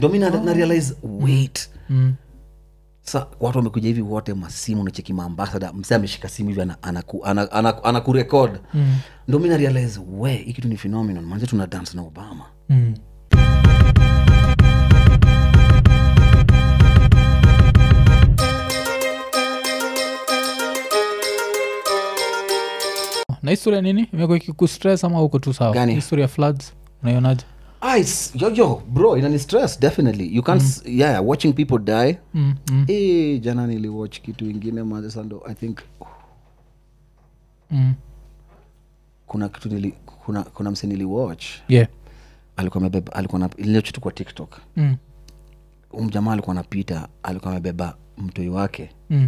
ndo mi na, na realize wait mm. sa watu wamekuja hivi wote masimu nacheki maambasada msee ameshika simu hivi anakurekod ana, ana, ana, ana anakurecord. ndo mi na realize we hii kitu ni phenomenon manze tuna dance na obama Mm. na historia nini imekuwa ikikustress ama uko tu sawa Gani? historia floods unaionaje ah, it's, yo, yo, bro inani stress definitely you can't s- yeah watching people die mm, mm, Eh, jana niliwatch kitu ingine manze sando i think mm. kuna kitu nili, kuna, kuna mse niliwatch yeah alikuwa amebeba alikuwa na iliochutu kwa tiktok mm, umjamaa alikuwa anapita alikuwa amebeba mtoi wake mm.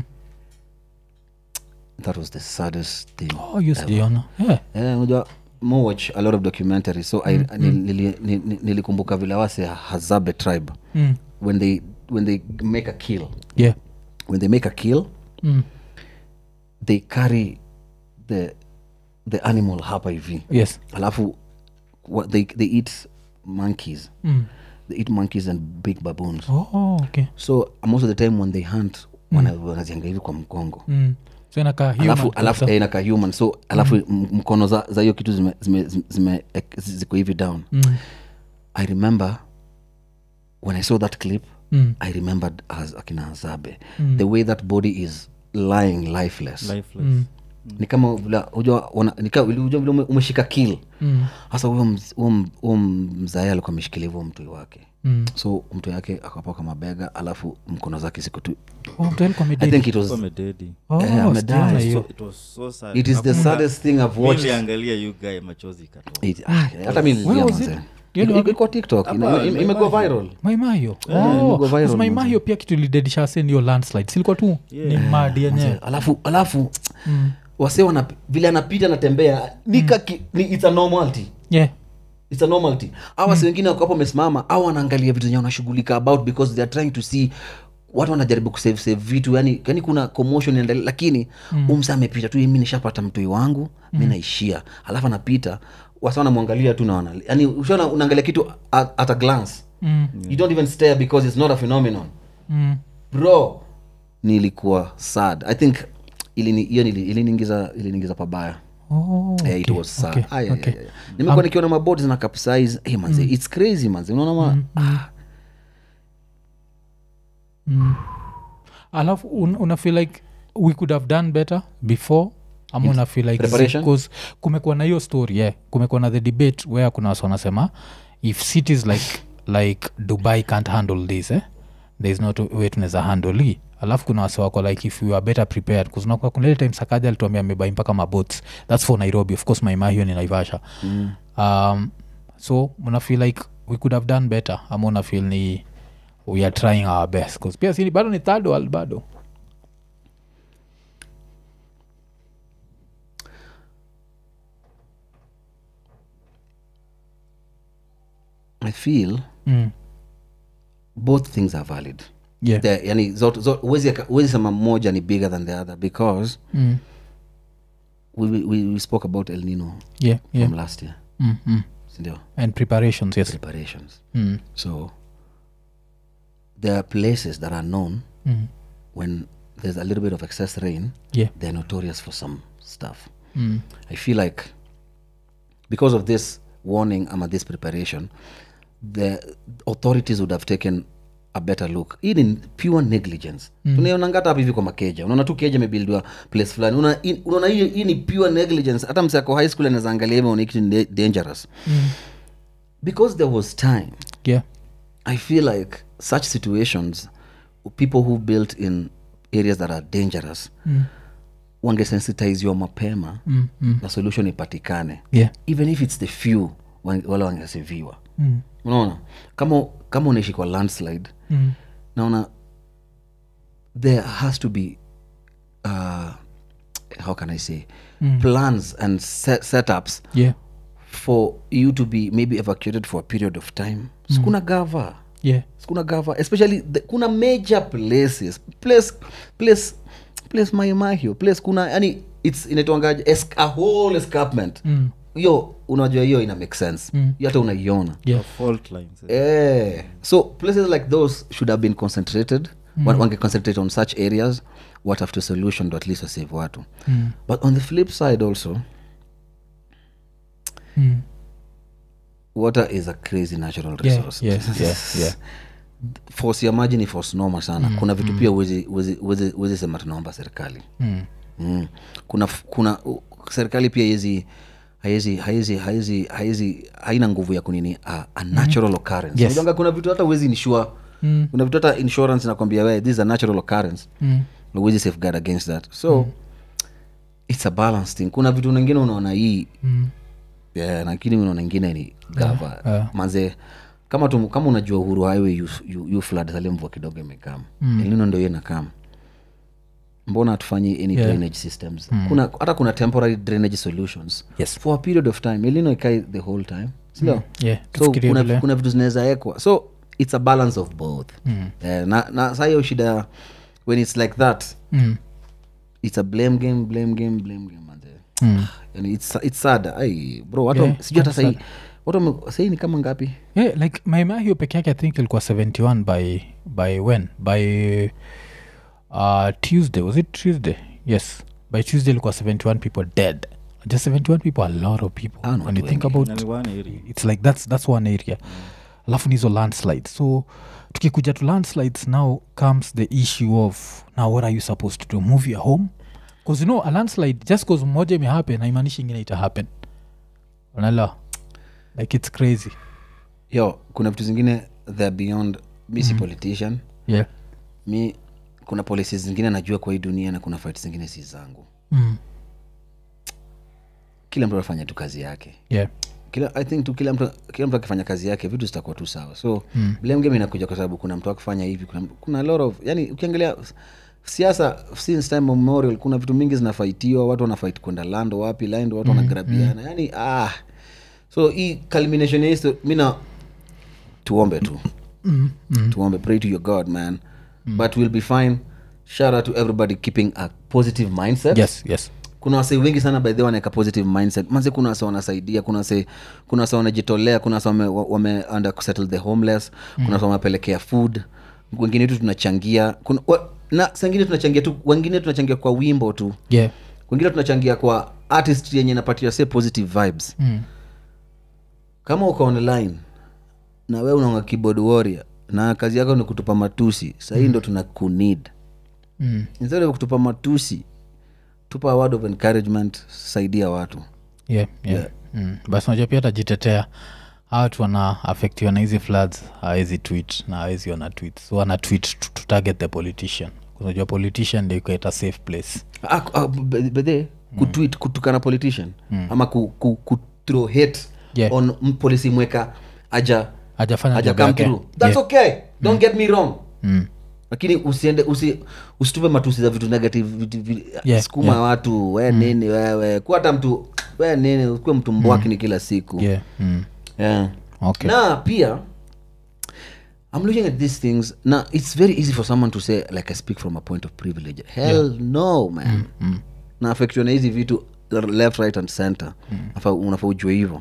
that was the saddest thing oh, you sijaiona yeah. Eh, unajua mo watch a lot of documentaries so I, nil- nili- ni- ni- nilikumbuka vile wase hazabe tribe Mm. when they when they make a kill yeah when they make a kill mm. they carry the the animal hapa hivi yes alafu what they, they eat monkeys mm. they eat monkeys and big baboons oh, okay so most of the time when they hunt wana- wanazianga hivi kwa mgongo mm. so inakaa human alafu alafu kabisa. eh, inakaa human so alafu m- mkono za za hiyo kitu zime, zime, zime, eh, ziko hivi down mm. i remember when i saw that clip Mm. i remembered as akina azabe the way that body is lying lifeless lifeless Mm. ni kama vile unajua wana- ni kama- unajua vile ume- umeshika kill Mm. hasa huyo mz- huyo m- huyo mzae alikuwa ameshikilia hivyo mtoi wake Mm. so mtu yake akapoka mabega alafu mkono zake siku tu Oh, mtu alikuwa i amededi. think it was Kwa mededi Oh, Eh, amededi. sijaona hiyo. So- it was so sad. it is the Nakumbuka- saddest thing i've mi watched niliangalia you guy machozi ikatoka It- ah, hata mi Where nilia was manze. it? Hiyo ni Iko- wapi? iko tiktok ina- Hapa, ime- imekuwa Maimahiu. viral maimayo imego viral, manze. maimayo pia kitu lidedisha se niyo landslide silikuwa tu ni madi yenyewe Manze, alafu alafu Mm. wase wana vile anapita anatembea nika ki, ni, it's a normality yeah it's a normality au wase wengine wako hapo wamesimama au wanaangalia vitu zenye wanashughulika about because they are trying to see watu wanajaribu kusave save vitu yani, yani kuna commotion inaendelea lakini mm. umsa amepita tu mi nishapata mtoi wangu mm. mi naishia alafu anapita wasa wanamwangalia tu naona yani ushaona unaangalia kitu at, at a glance mm. you don't even stare because it's not a phenomenon Mm. bro nilikuwa sad i think ilini- hiyo nili- iliniingiza iliniingiza pabaya Oh, Eh, it okay, was sad. okay, Ay, ay, okay. ay, ay. nimekuwa nikiona mabodi zina capsize hey, manze it's crazy manze unaona ma ah, alafu un, una feel like we could have done better before ama una feel like Preparation? because kumekuwa na hiyo story yeah. kumekuwa na the debate where kuna wasi wanasema if cities like like dubai can't handle this eh? there is not a way tunaweza handle hii alafu kuna wasi wako like if we are better prepared kuznakuwa kuna ile time sakaja alituambia amebai mpaka mabots thats for nairobi of course maima hiyo ni naivasha mm. um, so una feel like we could have done better ama una feel ni we are trying our best 'Cause pia sini bado ni third world bado i feel mm. both things are valid yeah. The- yani zote- zo- huwezi aka- huwezi sema moja ni bigger than the other because mm. we, we, we we spoke about el nino yeah, yeah. from last year Mm, mm. sindio and preparations yes preparations mm. so there are places that are known Mm. when there's a little bit of excess rain yeah they're notorious for some stuff mm. I feel like because of this warning ama this preparation, the authorities would have taken a better look hii ni pure negligence mm. tunaionanga hata hapa hivi kwa makeja unaona tu keja imebildiwa place fulani Una- hii- unaona hii hii ni pure negligence hata msako high school anaweza angalia hivi aone kitu ni da- dangerous Mm. because there was time yeah i feel like such situations people who built in areas that are dangerous mm. wangesensitiziwa mapema Mm. Mm. na solution ipatikane yeah even if its the few wa- wale wangeseviwa mm. unaona kama kama unaishi kwa landslide Mm. naona there has to be uh, how can i say Mm. plans and set, setups yeah for you to be maybe evacuated for a period of time sikuna gava yeah sikuna gava especially the, kuna major places place place place maimahio place kuna yani its inaitwangaje es, a whole escarpment mm. hiyo unajua hiyo ina make sense Mm. hiyo hata unaiona yeah. fault lines eh. eh. so places like those should have been concentrated mm. wange concentrate on such areas what have to solution to at least wasave watu Mm. but on the flip side also Mm. water is a crazy natural Yeah, resource yeah, yeah, yeah. force ya maji ni force noma sana mm, kuna vitu mm. pia uwezi- uwezi- uwezi uwezi sema tunaomba serikali Mm. mm. kuna f- kuna u- serikali pia haiwezi haiwezi haiwezi haiwezi haiwezi haina nguvu ya kunini a, a natural occurrence Yes. Unajua kuna vitu hata uwezi insure Mm. kuna vitu hata insurance nakwambia we this is a natural occurrence Mm. Na huwezi safeguard against that so it's a balance thing kuna vitu ningine unaona hii Mm. yeah, lakini unaona ingine ni gava yeah. manze kama tu, kama unajua uhuru highway you, you, you flood sale mvua kidogo imekam mm. elino ndo hiyo inakam mbona hatufanyi any Yeah. drainage systems kuna hata kuna temporary drainage solutions Yes. for a period of time elino ikai the whole time sindio Yeah, so tufikirie kuna, vile. kuna vitu zinaweza ekwa so it's a balance of both mm. eh, na, na saa hiyo shida when it's like that Mm. it's a blame game blame game blame game manze Mm. yani it's, it's sad ai bro watu Yeah, sijui hata it's sahii watu wame- sahii ni kama ngapi yeah, like maima hiyo peke yake i think ilikuwa 71 by by when by uh, tuesday was it tuesday yes by tuesday ilikuwa 71 people dead just 71 people a lot of people Ah, no, when you watu think wengi. about Na ni one area. it's like that's, that's one area alafu ni hizo landslides so tukikuja to landslides now comes the issue of now what are you supposed to do move your home bcause you know a landslide just bcause moja imehappen haimaanishi ingine ita happen unala like it's crazy yo kuna vitu zingine they're beyond mi si politician yeah mi kuna policies zingine najua kwa hii dunia na kuna fight zingine si zangu mm. kila mtu anafanya tu kazi yake yeah kila i think tu kila mtu kila mtu akifanya kazi yake vitu zitakuwa tu sawa so mm. blame game inakuja kwa sababu kuna mtu akifanya hivi kuna, kuna a lot of yani ukiangalia siasa since time memorial kuna vitu mingi zinafaitiwa watu wanafight kwenda lando wapi lando watu wanagrabiana yani ah so hii culmination ya histo mina tuombe tu mm. Mm. tuombe pray to your god man but we'll be fine shout out to everybody keeping a positive mindset yes yes kuna wasee wengi sana by the way wanaweka positive mindset manze kuna wase wanasaidia kuna wase kuna wase wanajitolea kuna wase wame, wame under kusettle the homeless kuna wase wamepelekea food wengine tu tunachangia kuna, wa, na sangine tunachangia tu wengine tunachangia kwa wimbo tu yeah wengine tunachangia kwa artist yenye inapatia se positive vibes mm. kama uko online na we unaonga keyboard warrior na kazi yako ni kutupa matusi sahii ndo tuna kunid Mm. instead of kutupa matusi tupa a word of encouragement saidia watu yeah, yeah. Mm. basi unajua pia atajitetea watu wana afektiwa na hizi floods hawezi tweet na hawezi ona tweet so wana tweet to, to target the politician unajua politician ndio ikaita safe place Ah, ah, be- bedhe kutwit kutukana politician ama ku, ku, ku throw hate Yeah. on m- polisi mweka aja hajafanya aja job come yake. through that's Yeah. okay don't get me wrong Mm. lakini usiende usi, usitupe matusi za vitu negative vitu, vi, Yeah, sukuma yeah. watu we nini wewe kuwa hata mtu we nini ukuwe mtu mbwakini kila siku yeah. mm. yeah. okay na pia i'm looking at these things now it's very easy for someone to say like i speak from a point of privilege hell no man mm. na affectiwa na hizi vitu left right and center mm. unafaa ujue hivo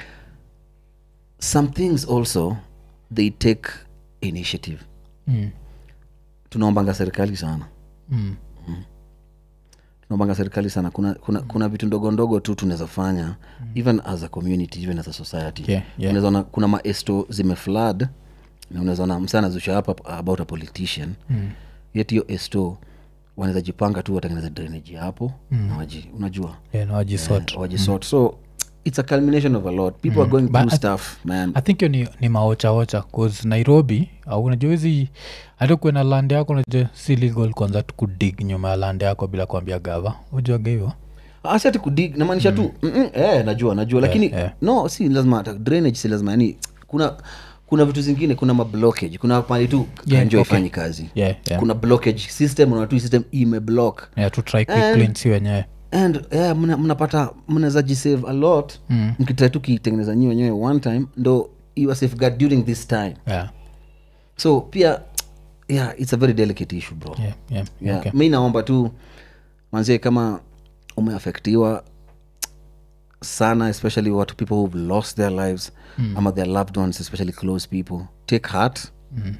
some things also they take initiative Mm. tunaombanga serikali sana Mm. tunaombanga serikali sana kuna, kuna, kuna vitu ndogo ndogo tu tunaweza fanya mm. even as a community even as a society Yeah, yeah. Unaweza ona kuna maesto zimeflad na unawezaona msa anazusha hapa about a politician mm. yet hiyo esto wanaweza jipanga tu watengeneza drainage hapo mm. na waji, unajua yeah, no, wajisort. wajisort so it's a culmination of a lot people are going But through I- stuff man i think hiyo ni, ni maochaocha bcause nairobi au unajua hizi hata kuwe na land yako unajua si legal kwanza tu kudig nyuma ya land yako bila kuambia gava ujuaga hivyo asati kudig namaanisha tu mm-mm, eh, najua najua lakini eh. no si lazima hata drainage si lazima yani kuna kuna vitu zingine kuna mablockage kuna pali tu Yeah, kanjo okay. ifanyi kazi yeah, yeah. kuna blockage system unaona tu hii system imeblock yeah, tu try quick And- clean si wenyewe and yeah, mna- mnapata mnaweza jisave a lot Mm. mkitrai tu kitengeneza nyi wenyewe one time ndo iwa safeguard during this time yeah, so pia yeah it's a very delicate issue bro yeah, yeah. yeah. Okay. mi naomba tu manzie kama umeafektiwa sana especially watu people who've lost their lives mm. ama their loved ones especially close people take heart Mm.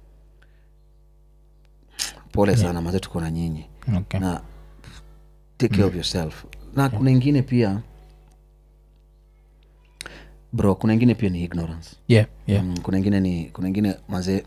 pole sana maze tuko na nyinyi okay. na take care of yourself na kuna ingine pia bro kuna ingine pia ni ignorance yeah, yeah. mm, kuna ingine ni kuna ingine mazee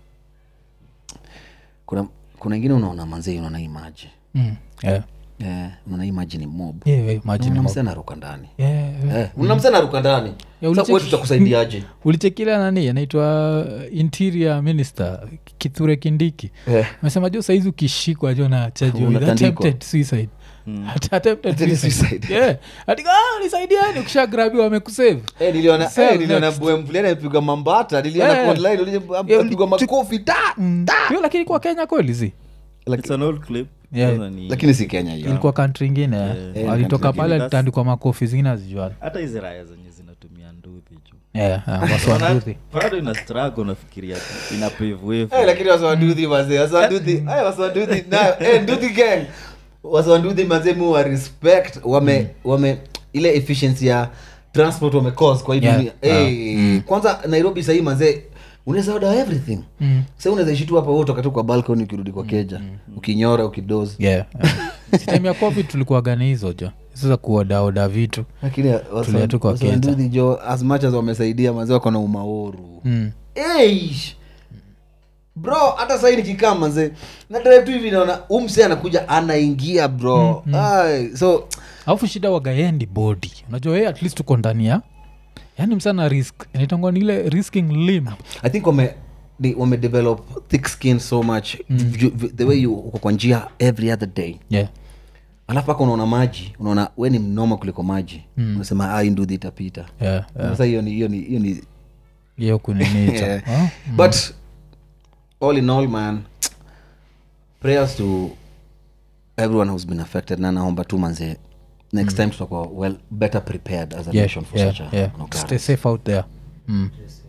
kuna kuna ingine unaona manzee unaona hii maji Mm. Yeah. eh, unaona hii maji ni mob Yeah, yeah, imagine unaona mo- msee anaruka ndani Yeah, yeah. eh, unaona msee anaruka ndani Yeah, Sasa ulicheki- wewe tutakusaidiaje ulichekila nani anaitwa interior minister kithure kindiki Eh. amesema jo saizi ukishikwa jo na chaji with Unatandikwa. attempted suicide At- attempted Attempted suicide. suicide. Yeah. Ati, "Ah, nisaidieni ukishagrabiwa wamekusave Eh, niliona Sell eh, niliona next. bwe mvulana amepigwa mambata niliona Eh. kwa online uliona Yeah, amepigwa uli- makofi ta hiyo lakini kwa kenya kweli zi It's an old clip. Yeah. Kwanza ni- lakini si kenya hiyo ilikuwa kantri ingine Eh, alitoka country pale ingine. alitandikwa makofi zingine azijuani hata hizi raya zenye zinatumia nduthi juu yeah, waswanduthi bado ina struggle nafikiria ina pave way Eh, for- lakini waswanduthi mazee waswanduthi eh, waswanduthi nayo eh, nduthi gang waswanduthi mazee mu wa respect wame wame ile efficiency ya transport wame cause kwa hii Yeah. dunia eh, kwanza nairobi sahii mazee unaweza order everything Mm. sa unaweza ishi tu hapa wewe utoka tu kwa balcony ukirudi kwa keja ukinyora ukidozi yeah, yeah. sitem ya covid tulikuwa gani hizo jo hizo za kuodaoda vitu lakini Tulia tu kwa keja. waswanduthi jo as much as wamesaidia mazee wako na umaoru mm. Eish. bro hata sahii nikikaa manze na drive tu hivi naona umse anakuja anaingia bro Ai, so alafu shida wagaendi body unajua yeye at least uko ndani ya yani msana risk inaitangwa ni ile risking limb i think wame they- wame develop thick skin so much Ju- ju- the way you uko kwa njia every other day yeah. alafu aka unaona maji unaona we ni mnoma kuliko maji unasema ah, hii nduthi itapita Yeah, sasa hiyo ni hiyo ni hiyo ni hiyo kuninicha Yeah. oh? but all in all man prayers to everyone who's been affected na naomba tu manze next time tutakuwa well better prepared as a yeah, nation for yeah, such a yeah. an stay occurrence. safe out there mm.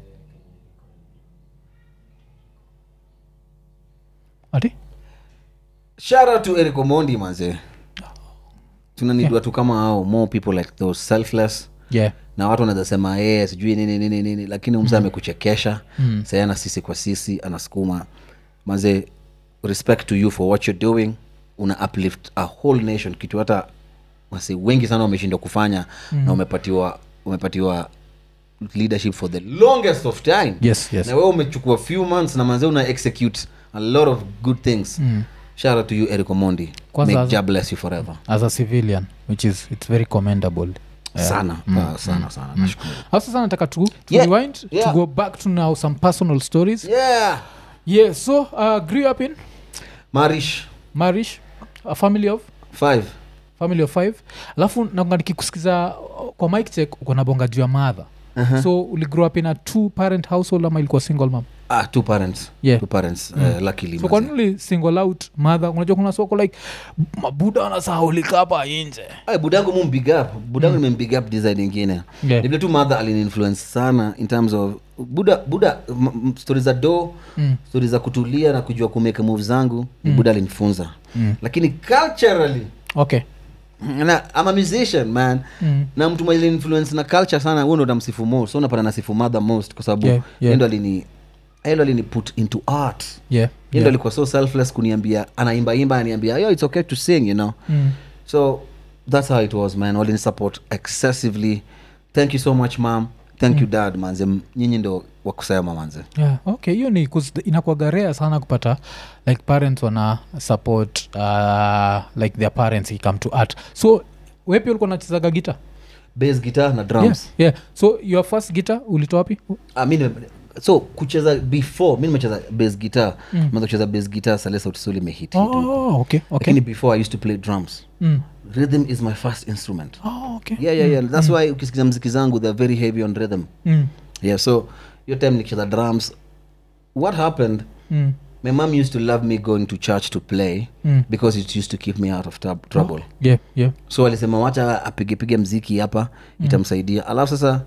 ati shout out to eric omondi manze tunanidwa tu kama hao more people like those selfless yeah na watu wanaweza sema yeye sijui nini nini nini lakini umse amekuchekesha mm. sayana sisi kwa sisi anasukuma maze respect to you for what you're doing una uplift a whole nation kitu hata wasi wengi sana wameshindwa kufanya mm. na umepatiwa umepatiwa leadership for the longest of time yes yes na wewe umechukua few months na manze una execute a lot of good things mm. shout out to you eric omondi Kwanza May as- Jah bless you forever as a civilian which is it's very commendable sana uh, sana sana nashukuru alafu sasa nataka tu, to Yeah, rewind yeah. to go back to now some personal stories yeah yeah so uh, grew up in marish marish a family of five family of five alafu nanga nikikusikiza uh, kwa mike check uko na bonga juu ya madha uh-huh. so uligrow up in a two parent household ama ilikuwa single mam ah, two parents Yeah. two parents uh, luckily so kwa mazee. nini uli single out madha unajua kuna soko like mabuda wanasahaulika hapa inje Ay, budangu mu mbig up budangu nimembig up design ingine Yeah. ni vile tu mother aliniinfluence sana in terms of buda buda m- m- stori za do Mm. stori za kutulia na kujua kumeka move zangu ni buda alinifunza lakini culturally okay na I'm a musician man Mm. na mtu mwenye influence na culture sana huo ndo namsifu most so napata nasifu mother most kwa sababu Yeah, yeah. yeye ndo alini yeye ndo alini put into art yeah, Yeye ndo alikuwa so selfless kuniambia anaimbaimba aniambia yo it's okay to sing you know Mm. so that's how it was man walini support excessively thank you so much mam thank you dad manze M- nyinyi ndo wakusema manze yeah, okay hiyo ni 'cause inakuwaga rare sana kupata like parents wana support uh, like their parents ikame to art so wepi ulikuwa nachezaga gita bass guitar na drums yeah, yeah. so your first gita ulitoa wapi Ah, mi nime- so kucheza before mi nimecheza bass guitar mm. kucheza bass guitar sale sauti sol imehit hit huko. oh, okay, okay. lakini before i used to play drums Mm. rhythm is my first instrument Oh, okay. yeah yeah yeah that's why ukisikiza mziki zangu they're very heavy on rhythm Mm. yeah so hiyo time nikicheza drums what happened Mm. my mom used to love me going to church to play Mm. because it used to keep me out of tab- trouble yeah, yeah. so alisema wacha apigepige mziki hapa itamsaidia alafu sasa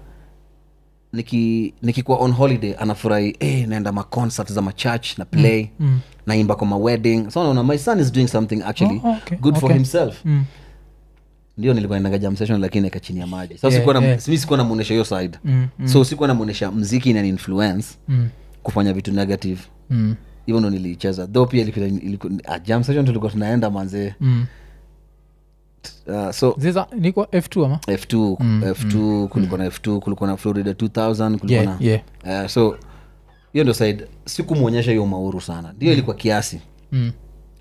niki nikikuwa on holiday anafurahi hey, naenda maconcert za machurch na play Mm. naimba kwa mawedding so naona my son is doing something actually Oh, okay, good for okay. himself Mm. ndio nilikuwa naendaga jam session lakini eka chini ya maji sasa Yeah, sikuwa na yeah. mi sikuwa namuonesha hiyo side Mm, so sikuwa namuonesha mziki ina influence Mm. kufanya vitu negative Mm. hivyo ndo niliicheza though pia ilikuwa, ilikuwa, ah, jam session tulikuwa tunaenda manzee Mm. uh, so ziza niko f2 ama f2 f2 kulikuwa na f2 kulikuwa na florida 2000 kulikuwa yeah, na yeah. uh, so hiyo ndo side sikumwonyesha hiyo mauru sana ndio ilikuwa kiasi Mm.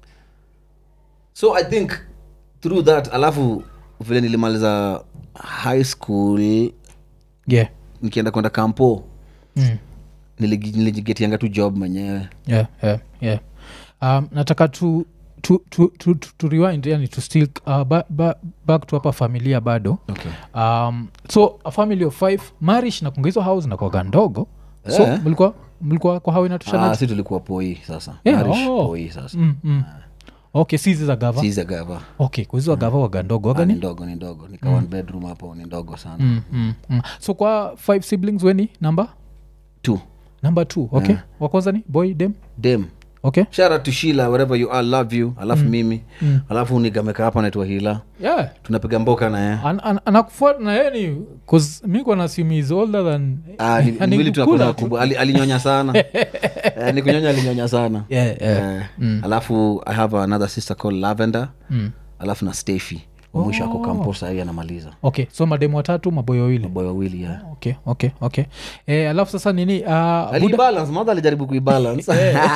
so i think through that alafu vile nilimaliza high school yeah. nikienda kwenda kampo Mm. niligi- nilijigetianga tu job mwenyewe yeah, yeah, yeah. Um, nataka tu to, to, to, to, to rewind yani to still uh, ba, ba, back to hapa familia bado okay. um, so a family of five marish na kunga hizo house nakwaga ndogo so Eh. mlikuwa mlikuwa kwa hau inatoshana ah, si tulikuwa poi sasa Yeah, Marish oh. poi sasa mm, mm. okay si hizi za gava siza gava okay kuhizo gava waga ndogo waga Ah, ni ni ndogo ni ndogo nika one bedroom hapo ni ndogo sana mm, mm, mm. so kwa five siblings weni number two number two okay Yeah. wakwanza ni boy dem dem okay shout out to shila wherever you are love you alafu mimi alafu nigameka hapa naitwa hila yeah tunapiga mboka na ye An- an- anakufuata na yeye ni 'cause mi kwa nasimi is older than Ah, ni- Ani mwili kukula tunakula tu. kubwa Ali- alinyonya sana Eh, ni kunyonya alinyonya sana Yeah, yeah. Eh, alafu i have another sister called lavender Mm. alafu na stefy wa mwisho ako kampo sahii anamaliza okay so mademu watatu maboyo wawili boy wawili ya okay okay okay eh, alafu sasa nini uh, buda, alibalance madha alijaribu kuibalance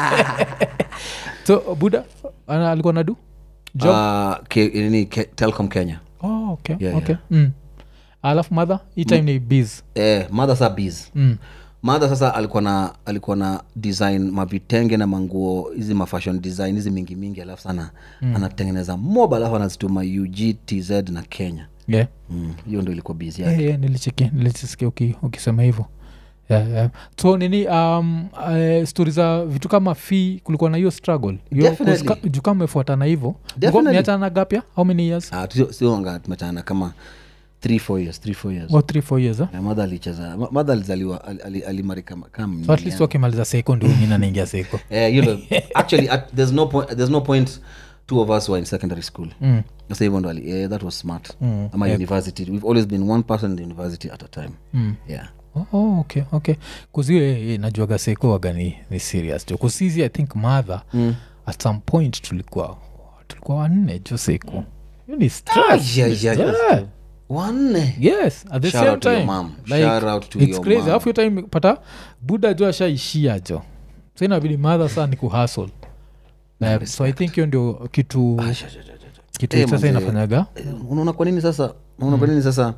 so buda ana- alikuwa nadu job Ah, ke- nini ke- telcom kenya oh, okay, Yeah, okay. Mm. alafu madha hii time ni biz eh, madha sa bs mm. madha sasa alikuwa na alikuwa na design mavitenge na manguo hizi mafashion design hizi mingi mingi alafu sana mm. anatengeneza mob alafu anazituma ug tz na kenya yeah. Mm, hiyo ndo ilikuwa bs yake yeah, yeah, nilicheki nilichisikia uki, ukisema hivyo yeah, yeah. so nini um, uh, stori za vitu kama fi kulikuwa na hiyo struggle Hiyo- Definitely. 'cause ka- juu kama umefuatana hivyo Definitely. miachana na gapya how many years Ah, sio- sio anga tumetana kama 3 4 years 3 4 years or three four years eh? Na madha alicheza ma- madha alizaliwa ali- ali- alimari kama kama so at least wakimaliza seko ndio wengine anaingia seko eh, hiyo ndo actually at, there's no point there's no point two of us were in secondary school mm. sasa hivyo ndo ali eh, that was smart Mm, ama university we've always been one person in the university at a time Mm. yeah Oh, oh, okay okay kuzio najuaga seko waga ni, ni serious jo kusizi i think mother Mm. at some point tulikuwa tulikuwa wanne jo seko hiyo ni Ah, stress. yeah, yeah, yeah. Yeah. wanne yes at the Shout same out to your time mom. like, Shout out to it's your crazy mom. alafu hiyo time pata buda jo ashaishia jo so inabidi madha saa ni kuhasl uh, so i think hiyo ndio kitu Ah, sha- sha- sha- sha- sha. kitu Eh, sasa manze, inafanyaga eh, unaona kwa nini sasa unaona kwa nini sasa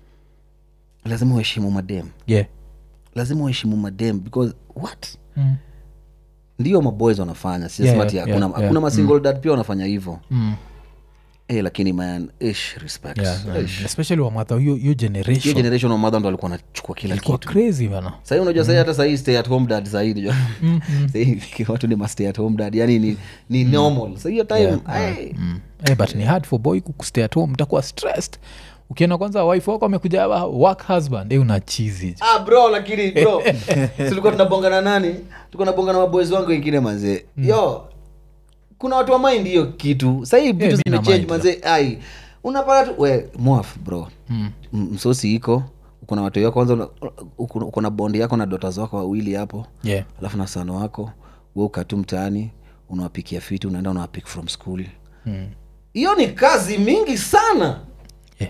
lazima uheshimu madem yeah lazima uheshimu madem because what mm. ndio maboys wanafanya sisema Yeah, ati yeah, hakuna yeah, hakuna yeah. masingle dad pia wanafanya hivyo Mm. eh, lakini man ish respect Yeah, Ish. especially wamadha hiyo hiyo hiyo generation generation wa mother ndo alikuwa anachukua kila ilikuwa kitu crazy bana sahii unajua sahii hata sahii stay at home dad sahii unajua sahii watu ni ma stay at home dad yani ni, ni normal sa hiyo time ay, mm. eh, but ni hard for boy kustay at home mtakuwa stressed ukienda kwanza wife wako amekuja hapa work husband eh, una chizi ah bro lakini bro tulikuwa tunabonga na nani tulikuwa tunabonga na maboys wangu wengine manzee yo kuna watu wa mind hiyo kitu sahii vitu mi na zimechange mind, manzee ai unapata tu we mwaf bro Mm. M- msosi iko uko na watu wako kwanza una- uko uko na bondi yako na dotas wako wawili hapo yeah. alafu na sano wako we ukatu mtaani unawapikia fiti unaenda unawapik from school Mm. hiyo ni kazi mingi sana Yeah.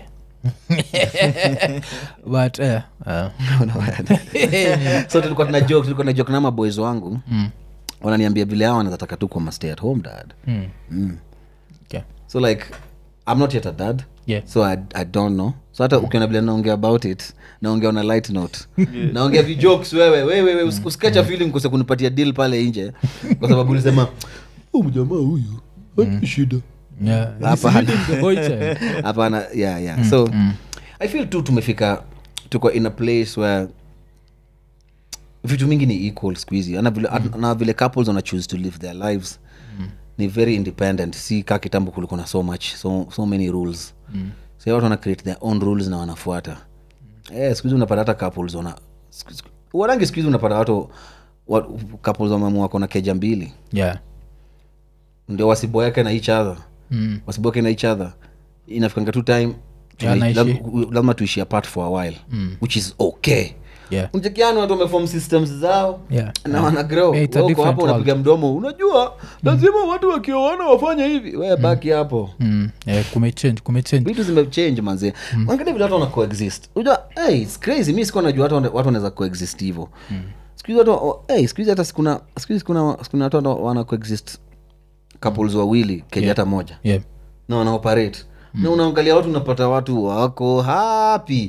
but eh, uh, so tulikuwa tuna joke tulikuwa na joke na maboys wangu mm. wananiambia vile hao wanataka tu kwa stay at home dad Mm. mm. Okay. so like i'm not yet a dad Yeah. so I, i don't know so hata ukiona vile naongea about it naongea on a light note naongea vijokes wewe wewe we, usikecha feeling kose kunipatia deal pale nje kwa sababu ulisema "Huyu mjamaa huyu hana shida Yeah. Hapana. It's leading the boy child. hapana yeah yeah so i feel tu tumefika tuko in a place where vitu mingi ni equal skuhizi na vile, na vile couples wana choose to live their lives ni very independent si ka kitambo kulikuwa na so much so, so many rules mm. so watu wana create their own rules na wanafuata mm. eh, skuhizi unapata hata couples wana siku- siku- warangi skuhizi unapata watu wa, couples wamamua wako na keja mbili Yeah. ndio wasiboeke na each other Mm. wasiboeke na each other inafikanga tu time Yeah, tuna- naishi. lam- lazima tuishi apart for a while which is okay yeah. mchekiani watu wamefom systems zao Yeah. na wana grow Yeah, it's a Wewe uko different hapo unapiga mdomo unajua lazima watu wakioana wafanye hivi we baki hapo Mm, yeah, kumechange kumechange vitu zimechange manze angalia vile watu wana coexist unajua hey, it's crazy mi sikuwa najua watu wana- watu wanaweza coexist hivyo sikuhizi watu oh, hey, sikuhizi hata sikuna sikuhizi kuna sikuna watu wana- wana coexist couples wawili keja hata moja yeah. na wanaoperate na unaangalia watu unapata watu wako happy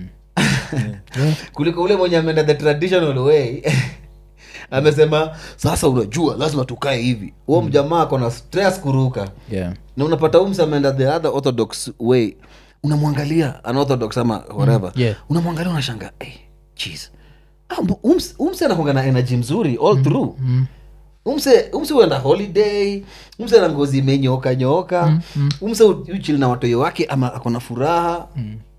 kuliko ule mwenye ameenda the traditional way amesema sasa unajua lazima tukae hivi huo mjamaa akona stress kuruka Yeah. na unapata umse ameenda the other orthodox way unamwangalia unorthodox ama whatever yeah. unamwangalia unashanga hey, jeez. Ah, mbu- umse- umse anakwanga na energy mzuri all through umse umse uenda holiday umse na ngozi imenyoka nyoka umse u- uchili na watoyo wake ama akona furaha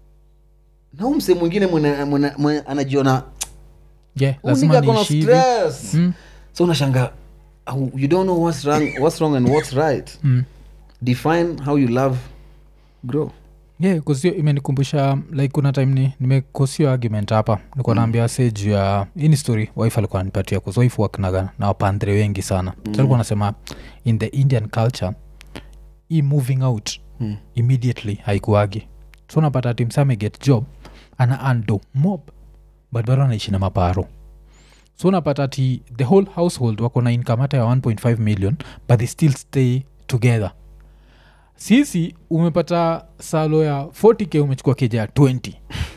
na umse mwingine mwene- mwene- mwene anajiona Yeah, "Huyu lazima nigga akona niishi hivi. stress so unashanga "Oh, you don't know what's wrong, what's wrong and what's right define how you love grow yeah, 'cause hiyo imenikumbusha like kuna time ni nimekosio argument hapa nikuwa naambia se juu ya hii ni story wife alikuwa anipatia bcause wife waknaga na wapandre wengi sana mm. so alikuwa anasema in the indian culture hii moving out mm. immediately haikuagi so unapata timsa ameget job ana ando mob but bado anaishi na maparo so unapata ati the whole household wako na income hata ya 1.5 million but they still stay together sisi umepata salo ya 40k umechukua keja ya 20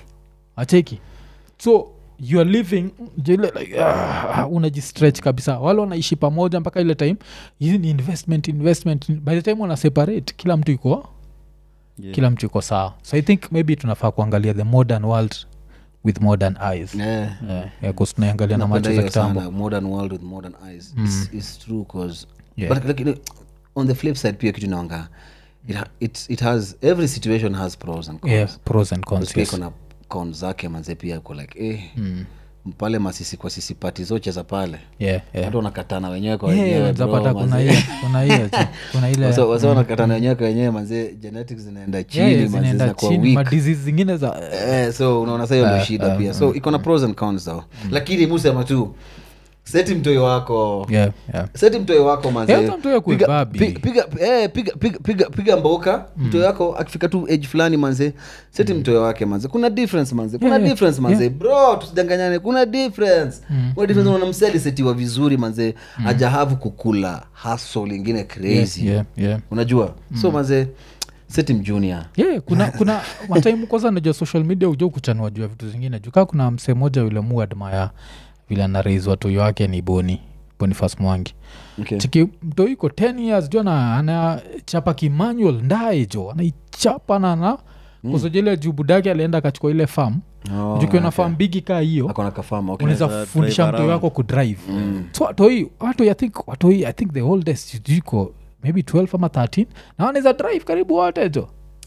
acheki so you are living jile like, ah, unajistretch kabisa wale wanaishi pamoja mpaka ile time hizi ni investment investment by the time wana separate kila mtu iko Yeah. kila mtu iko sawa so i think maybe tunafaa kuangalia the modern world with modern eyes yeah. yeah, yeah, 'cause tunaiangalia na Napenda macho za hiyo kitambo sana, modern world with modern eyes it's, it's true cause Yeah. but like, you know, on the flip side pia kitu naonga it, ha- it, it has every situation has pros and cons yeah, pros and cons pia yes. kuna cons zake manze pia ko like eh, pale masisi kwa sisi pati zocheza pale yeah, yeah. watu wanakatana wenyewe kwa Yeah, wenyewe unaweza bro, pata kuna manze. hiyo kuna hiyo tu. kuna ile Wasa- wasa wanakatana wenyewe kwa wenyewe manze genetics zinaenda Yeah, chini manze zinaenda zinakuwa chini weak madisease zingine za eh, so unaona sa hiyo ndo shida pia so iko na pros and cons though lakini musema tu seti mtoyo wako yeah, yeah. seti mtoyo wako manze. Eh, hata mtoyo akuwe Piga- babi. pi- piga eh, piga- piga- piga- piga mboka mtoyo wako akifika tu age fulani manze seti mtoyo wake manze kuna difference manze kuna Yeah, yeah. difference manze bro tusidanganyane kuna difference kuna difference unaona msee alisetiwa vizuri manze ajahavu kukula hustle ingine crazy yeah, yeah. unajua so manze seti mjunior yeah, kuna kuna mataimu kwanza najua social media uja kuchanua juu ya vitu zingine juu kaa kuna msee moja yule muadmaya vile anarais watoyo wake ni boni bonifas mwangi okay. chiki mto iko 10 years jo na anachapa kimanual ndae jo anaichapa na na kusojele juu budake alienda akachukua ile farm Oh, jukiwa na okay. farm bigi kaa hiyo akona kafama okay. unaweza Unaweza fundisha drive mtoi around. wako kudrive so watoi watoi i think watoi i think the oldest iko maybe 12 ama 13 na wanaweza drive karibu wote jo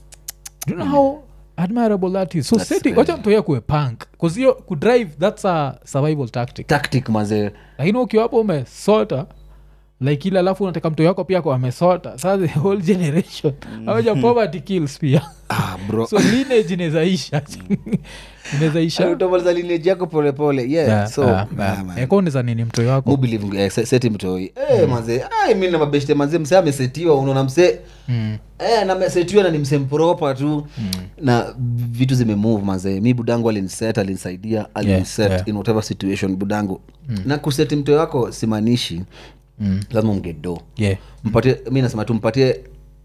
do you know how admirable that is so That's seti crazy. wacha mtoi akuwe punk bcause hiyo kudrive that's a survival tactic tactic mazee lakini ukiwa hapo umesota like ile alafu unataka mtoi wako pia kwa amesota saa the whole generation awaja poverty kills pia ah, bro so lineage inawezaisha inawezaisha utamaliza lineage yako polepole yeah. Yeah, so yeah, ah, yeah. man. ekoneza nini mtoi wako Mu believe, eh, se- seti mtoi eh, mazee ai mi na mabeshte mazee msee amesetiwa unaona msee Mm. eh, na amesetiwa na ni msee mpropa tu na vitu zimemove mazee mi budangu aliniset alinisaidia aliniset yeah. in whatever situation budangu na kuseti mtoi wako simaanishi Mm. lazima mgedo yeah mpatie mi nasema tu mpatie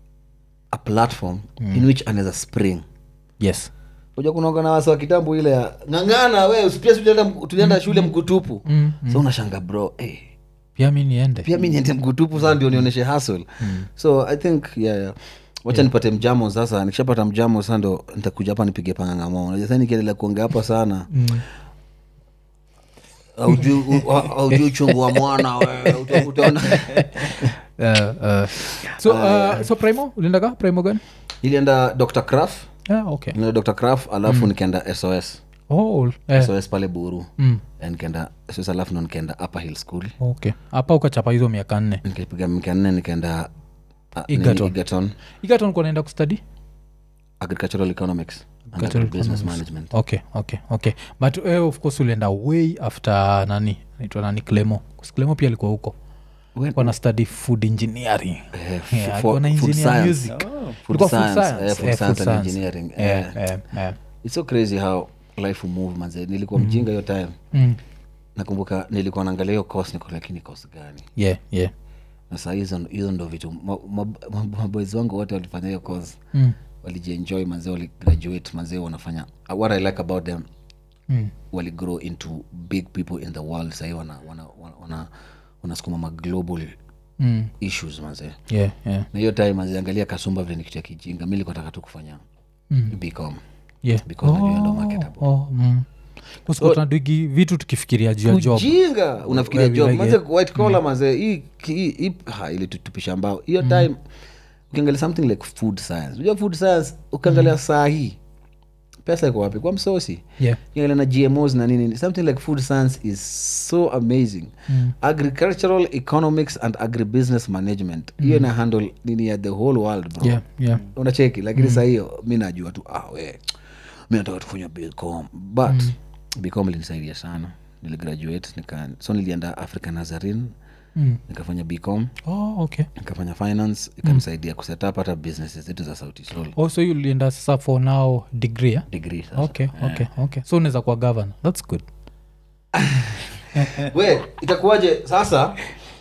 a platform in which anaweza spring yes uja kunaoga na wasi wa kitambo ile ya ng'ang'ana we usipia si tulienda mku- tulienda shule mkutupu Mm, so unashanga bro eh, pia mi niende pia mi niende mkutupu saa ndio nionyeshe hustle so i think yeah, yeah. wacha nipate mjamo sasa nikishapata mjamo sasa ndo nitakuja hapa nipige pangangamo unajua sasa nikiendelea kuongea hapa sana aujui u- a- aujui uchungu wa mwana we, uta- utaona Uh, uh, so, uh, so primo uliendaka primo gani nilienda dr craf yeah, okay nilienda dr craf alafu nikaenda sos oh, eh, sos pale buru mm, Eh, nikaenda sos alafu ndo nikaenda upper hill school okay hapa ukachapa hizo miaka nne nikapiga mika nne nikaenda ah, nini, Egerton. Egerton. igaton kunaenda kustadi agricultural economics and Agricultural business economics. management okay okay okay but uh, of course ulienda way after nani naitwa nani clemo clemo pia alikuwa huko When- wana study food engineering Eh, f- Yeah, for- alikuwa na food engineer science. music. Oh. Food Ilikuwa food science, science. eh, food Eh, science food and science. engineering Yeah, eh. yeah, yeah. its so crazy how life will move manze nilikuwa mjinga hiyo time Mm. nakumbuka nilikuwa naangalia hiyo course niko lakini course gani yeah yeah na saa hizo hizo ndo vitu ma- ma- ma- maboys wangu wote walifanya hiyo course Mm. walijienjoy mazee waligraduate mazee wanafanya what i like about them Mm. waligrow into big people in the world sahii wana, wana, wana, wana, wanasukuma maglobal Mm. issues mazee yeah yeah na hiyo time mazee angalia kasumba vile ni kitu ya kijinga mi likuwa taka tu kufanya Mm. bcom yeah Because najua ndo marketable. oh, mm. Kwa tunadigi vitu tukifikiria juu ya job ujinga unafikiria Where we job like maze it. white collar maze hii hii- hii- ha, ili tutupisha mbao hiyo time ukiangalia something like food science unajua food science ukiangalia saa hii pesa iko wapi kwa msosi yeah ukiangalia na gmos na nini something like food science is so amazing Mm. agricultural economics and agribusiness management hiyo ina handle nini ya the whole world bro yeah yeah unacheki lakini mm. saa hiyo mi najua tu ah, we mi nataka tufanya bcom but mm. bcom ilinisaidia sana niligraduate nika so nilienda africa nazarin Mm. nikafanya bcom oh okay nikafanya finance ikanisaidia kuset up hata businesses zetu za sauti sol oh so you ulienda sasa for now degree yeah? degree sasa okay okay okay so unaweza kuwa governor that's good we itakuwaje sasa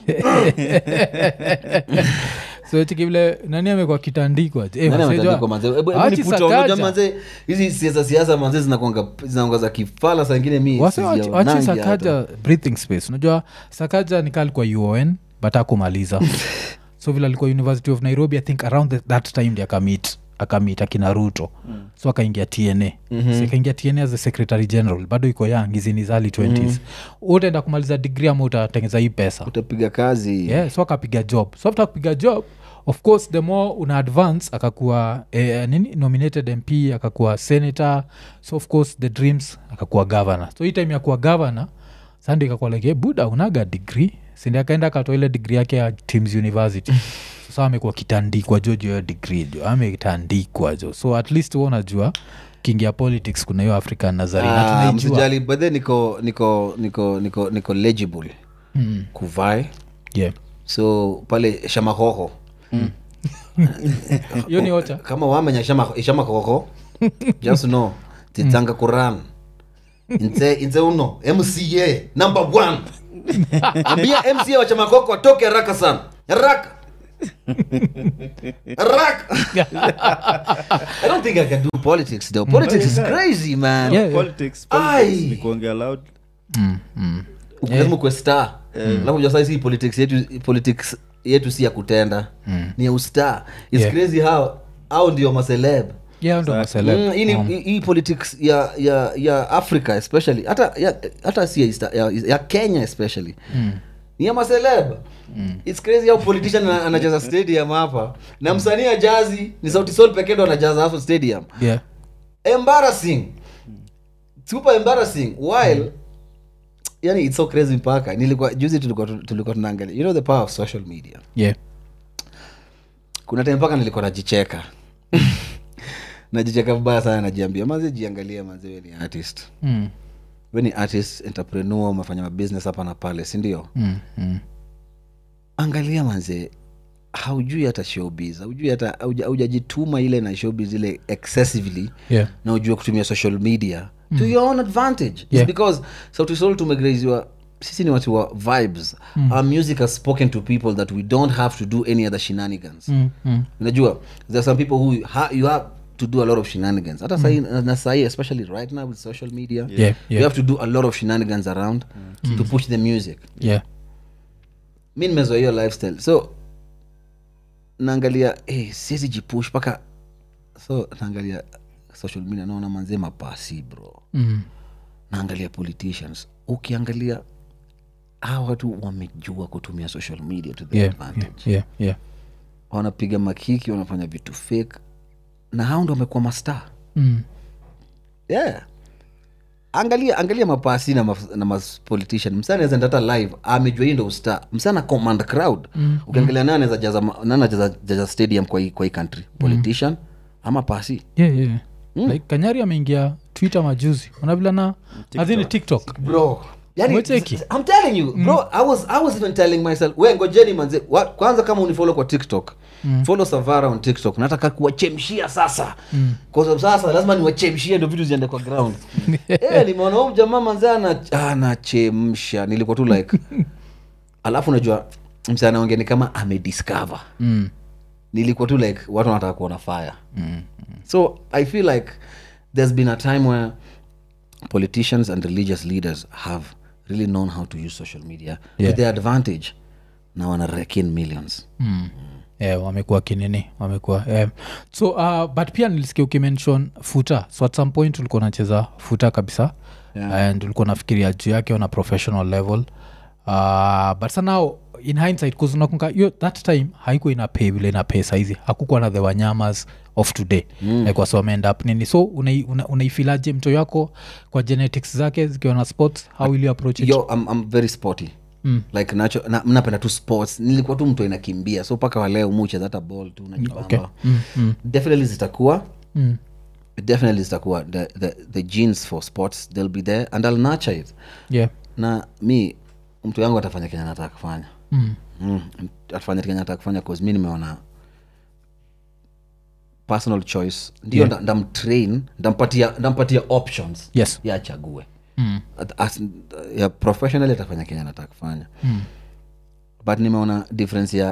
so chiki vile nani amekuwa kitandikwa je? Eh, Nani wasee jua- ametandikwa manze? Hebu- hebu Achi nipute, Sakaja. unajua manze hizi siasa siasa manze zinakuanga zinaongoza kifala saa ingine mi Wase wachi- sizionangi wachi hata. sakaja breathing space unajua sakaja nikaa alikuwa uon but akumaliza so vile alikuwa university of nairobi i think around the, that time ndi akamit akamit akina ruto mm. so akaingia tna mm-hmm. so akaingia tna as a secretary general bado iko young hizi ni early 20s mm-hmm. utaenda kumaliza degree ama utatengeza hii pesa utapiga kazi yeah, so akapiga job so after kupiga job of course the more una advance akakuwa eh, nini nominated mp akakuwa senator so of course the dreams akakuwa governor so hii time ya kuwa governor sandi ikakuwa like hey, buda unaga degree sindi akaenda akatoa ile degree yake ya teams university sasa amekuwa kitandikwa jo juu ya hiyo degree jo ametandikwa jo so at least huwa unajua kingia politics kuna hiyo african nazari na Ah, tunaijua msijali but then niko niko niko niko niko legible Mm, kuvai yeah. so pale shamahoho hiyo ni ocha kama wamenya shama- shamahoho just know titsanga kuran inze inze uno mca number one ambia mca wa chamakoko atoke haraka sana haraka haraka i don't think i can do politics though politics is crazy man Yeah, yeah. politics Ai. politics ni kuongea loud Mm, mm. lazima kuwe star alafu unajua sasa hii politics yetu politics yetu si ya kutenda ni ya ustar its Yeah. crazy how au ndio maceleb yeah ndo maceleb. Mm, hii ni- Um, hii- hii politics ya ya ya africa especially hata ya, hata si ya, East- ya, ya kenya especially ni ya maceleb its crazy how politician ana- anacheza stadium hapa na msanii ya jazi ni sauti sol pekee ndo anajaza hapo stadium yeah embarrassing super embarrassing while yani it's so crazy mpaka nilikuwa juzi tulikuwa tulikuwa tunaangalia you know the power of social media yeah kuna time mpaka nilikuwa najicheka najicheka vibaya sana najiambia maze jiangalia maze we ni artist mm. we ni artist entrepreneur umefanya mabusiness hapa na pale sindio Mm. Mm. angalia manze haujui hata showbiz haujui hata hauja- haujajituma ile na showbiz ile excessively yeah na ujue kutumia social media to your own advantage It's Yeah. because sauti sol tumegraziwa sisi ni watu wa vibes our music has spoken to people that we don't have to do any other shenanigans mm. Mm. unajua there are some people who ha, you have to do a lot of shenanigans hata sahi na sahi especially right now with social media yeah you yeah have to do a lot of shenanigans around to push the music yeah mi nimezoa hiyo lifestyle so naangalia hey, siwezi jipush mpaka so naangalia social media naona manzee mapasi bro mm. naangalia politicians ukiangalia hawa watu wamejua kutumia social media to their yeah advantage yeah yeah wanapiga makiki wanafanya vitu fake na hao ndo wamekuwa mastar mm. yeah angalia angalia mapasi na, maf- na mas politician msa anaweza enda hata live amejua hii ndo usta msa na command crowd mm. ukiangalia nani anaweza jaza ma- nani anaweza jaza stadium kwa hii, kwa hii country politician ama pasi yeah, yeah. like kanyari ameingia twitter majuzi unavila na adhini tiktok bro yani, Umecheki? i'm telling you bro I, was, i was even telling myself we ngojeni manze wa, kwanza kama unifolo kwa tiktok mm. follow savara on tiktok nataka kuwachemshia sasa mm. kwa sababu sasa lazima niwachemshie ndo vitu ziende kwa ground eh nimeona huyu jamaa manze ana- anachemsha nilikuwa tu like alafu unajua mse anaongea ni kama amediscover mm. nilikuwa tu like watu wanataka kuona fire so i feel like there's been a time where politicians and religious leaders have really known how to use social media Yeah. to their advantage na wana reckon millions mm. yeah, wamekuwa kinini wamekuwa yeah. so uh, but pia nilisikia ukimention futa so at some point ulikuwa unacheza futa kabisa Yeah. and ulikuwa nafikiria juu yake on a professional level uh, but sanao in hindsight kuzunakunga hiyo that time haikuwa ina pay vile ina pay saizi hakukuwa na the wanyamas of today mm. like wasi wameend up nini so unai- una- unaifilaje mto yako kwa genetics zake zikiwa na sports how will you approach it yo I'm, I'm very sporty Mm. like nacho na, mnapenda tu sports nilikuwa tu mtu inakimbia so mpaka waleo mucheza hata ball tu najibamba okay. mm, mm, definitely zitakuwa mm. definitely zitakuwa the, the, the genes for sports they'll be there and i'll nurture it yeah na mi mtu yangu atafanya kenya nataka kufanya mm. mm. atafanya kenya nataka kufanya cause mi nimeona personal choice ndio Yeah. yeah. ndamtrain ndampatia ndampatia options yes ya achague mm. At- as, ya professionally atafanya kenya nataka kufanya Mm. but nimeona difference ya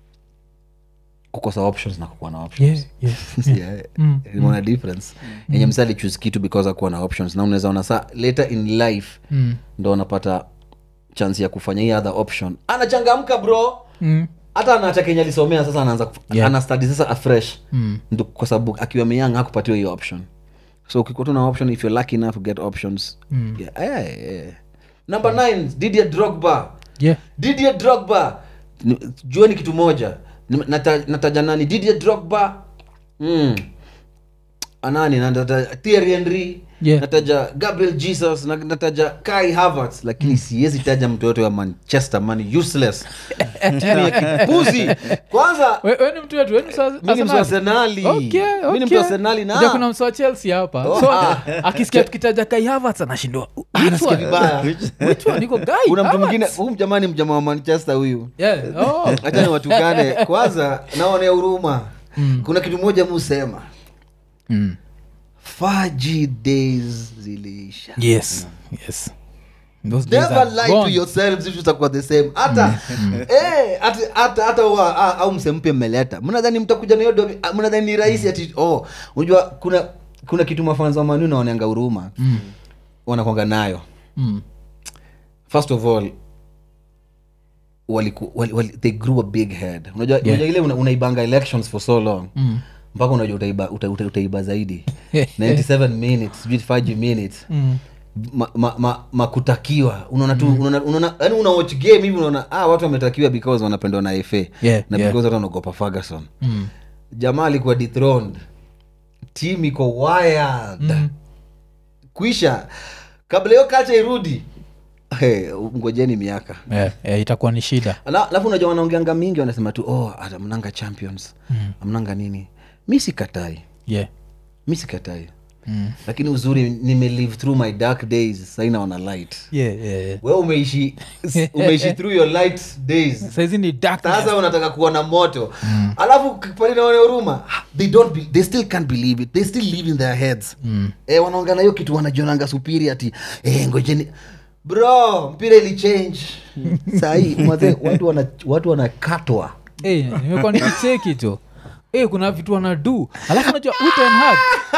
kukosa options na kukuwa na options yeah, yeah. yeah. Mm, nimeona difference yenye msa alichuse kitu because akuwa na options na unaweza ona saa later in life Mm. ndo anapata chance ya kufanya hii other option anachangamka bro Mm. hata anaacha kenya alisomea sasa anaanza kuf- Yeah. ana study sasa afresh Mm. Ndio kwa sababu akiwa meyang hakupatiwa hiyo option so ukikuwa tu na option if you're lucky enough to get options Mm. yeah, yeah, yeah. number nine didier drogba yeah didier drogba Ni- jueni kitu moja Ni- nata- nataja nani didier drogba mm. anani nataja Thierry Henry Yeah. nataja gabriel jesus na- nataja kai havertz lakini siwezi taja mtu yote wa manchester man useless timu ya kipuzi kwanza We- we ni mtu wetu we ni msa- mi ni mtu wa Arsenali? Arsenali. Okay, Mi ni mtu okay. wa Arsenali na- Unajua kuna msa wa chelsea hapa Oh, so ah. akisikia tukitaja kai Havertz anashindwa anasikia vibaya which one iko guy kuna mtu Havertz? mwingine huyu jamani mjamaa wa manchester huyu yeah oh hacha ni watukane kwanza naonea huruma kuna kitu moja musema mm. faji days ziliisha yes yes those days never are lie to gone. yourselves if tutakuwa the same hata eh, hata- hata hata wa- a- au msempe mmeleta mnadhani mtakuja na hiyo domi- ah, mnadhani ni rahisi ati oh unajua kuna kuna kitu mafanza wa manu naoneanga huruma Mm. wanakwanga nayo Mm. first of all waliku, wali, wali, they grew a big head unajua unajua ile una, unaibanga elections for so long Mm. mpaka unajua utaiba, uta, uta, utaiba zaidi 97 minutes sijui 5 minutes Mm. ma, ma, ma, makutakiwa unaona tu unaona unaona yani una watch game hivi unaona ah watu wametakiwa because wanapendwa na FA Yeah, na yeah. because watu wanaogopa Ferguson Mm. jamaa alikuwa dethroned team iko wired kuisha kabla hiyo kacha irudi hey, ngojeni miaka Yeah, yeah, itakuwa ni shida Ala- alafu unajua wanaongeanga mingi wanasema tu oh ata mnanga champions Mm. amnanga nini mi sikatai yeah mi sikatai Mm. lakini uzuri nimelive through my dark days sai naona light yeah, yeah, yeah. we umeishi umeishi through your light days saizi ni darkness. sasa unataka kuona moto alafu pali naone huruma they don't be, they still can't believe it they still live in their heads Mm. eh, wanaongana hiyo kitu wanajionanga supiri ati eh, ngojeni bro mpira ilichange sahii maze watu wana watu wanakatwa Eh, nimekuwa nikicheki tu Eh, kuna vitu wanadu alafu unajua utenhag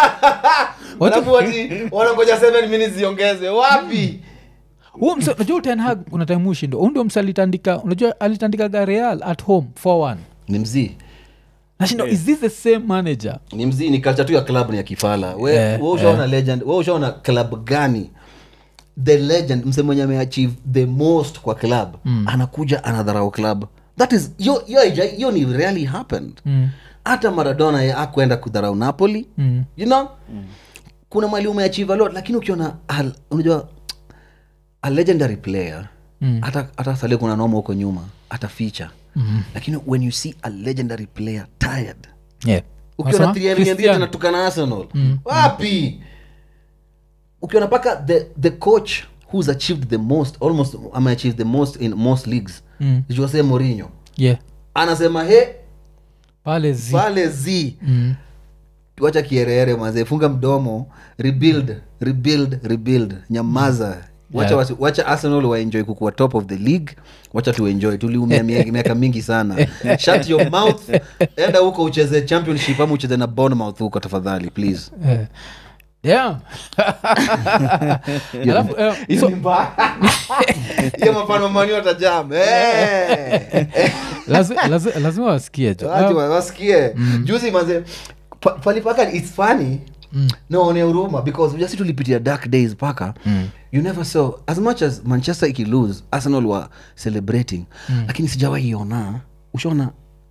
alafu ati wanangoja 7 minutes ziongezwe wapi huo mse unajua utenhag kuna time ushindo huu ndio mse alitandika unajua alitandikaga real at home 4-1 ni mzii nashindo is this the same manager ni mzii ni culture tu ya club ni ya kifala we, Eh, we ushaona legend we ushaona club gani the legend mse mwenye ameachieve the most kwa club mm. anakuja anadharau club that is hiyo- hiyo haija- hiyo ni really happened Mm. hata maradona ye akwenda kudharau napoli Mm. you know kuna mali umeachieve a lot lakini ukiona al- unajua a legendary player Mm. hata hata salia kuna noma huko nyuma ataficha Mm. lakini when you see a legendary player tired yeah ukiona Unasema? Thierry Henry Christian. anatukana arsenal wapi ukiona mpaka the, the coach who's achieved the most almost ameachieve the most in most leagues Mm. jose Mourinho yeah anasema he pale zi pale z mm. wacha kiereere mazee funga mdomo rebuild rebuild rebuild nyamaza wacha, Yeah. wasi- wacha arsenal waenjoy kukuwa top of the league wacha tuenjoy tuliumia mie- miaka mingi sana shut your mouth enda huko ucheze championship ama ucheze na bournemouth huko tafadhali please Eh. yeah alafu eh, so, hiyo mafano mani watajam Eh. lazi, lazi, lazima wasikie jo Wacha Ah, wa- wasikie juzi maze pa- palipaka its funny naone huruma because ujasi tulipitia dark days paka you never saw as much as manchester ikilose arsenal wa celebrating lakini sijawahi iona ushaona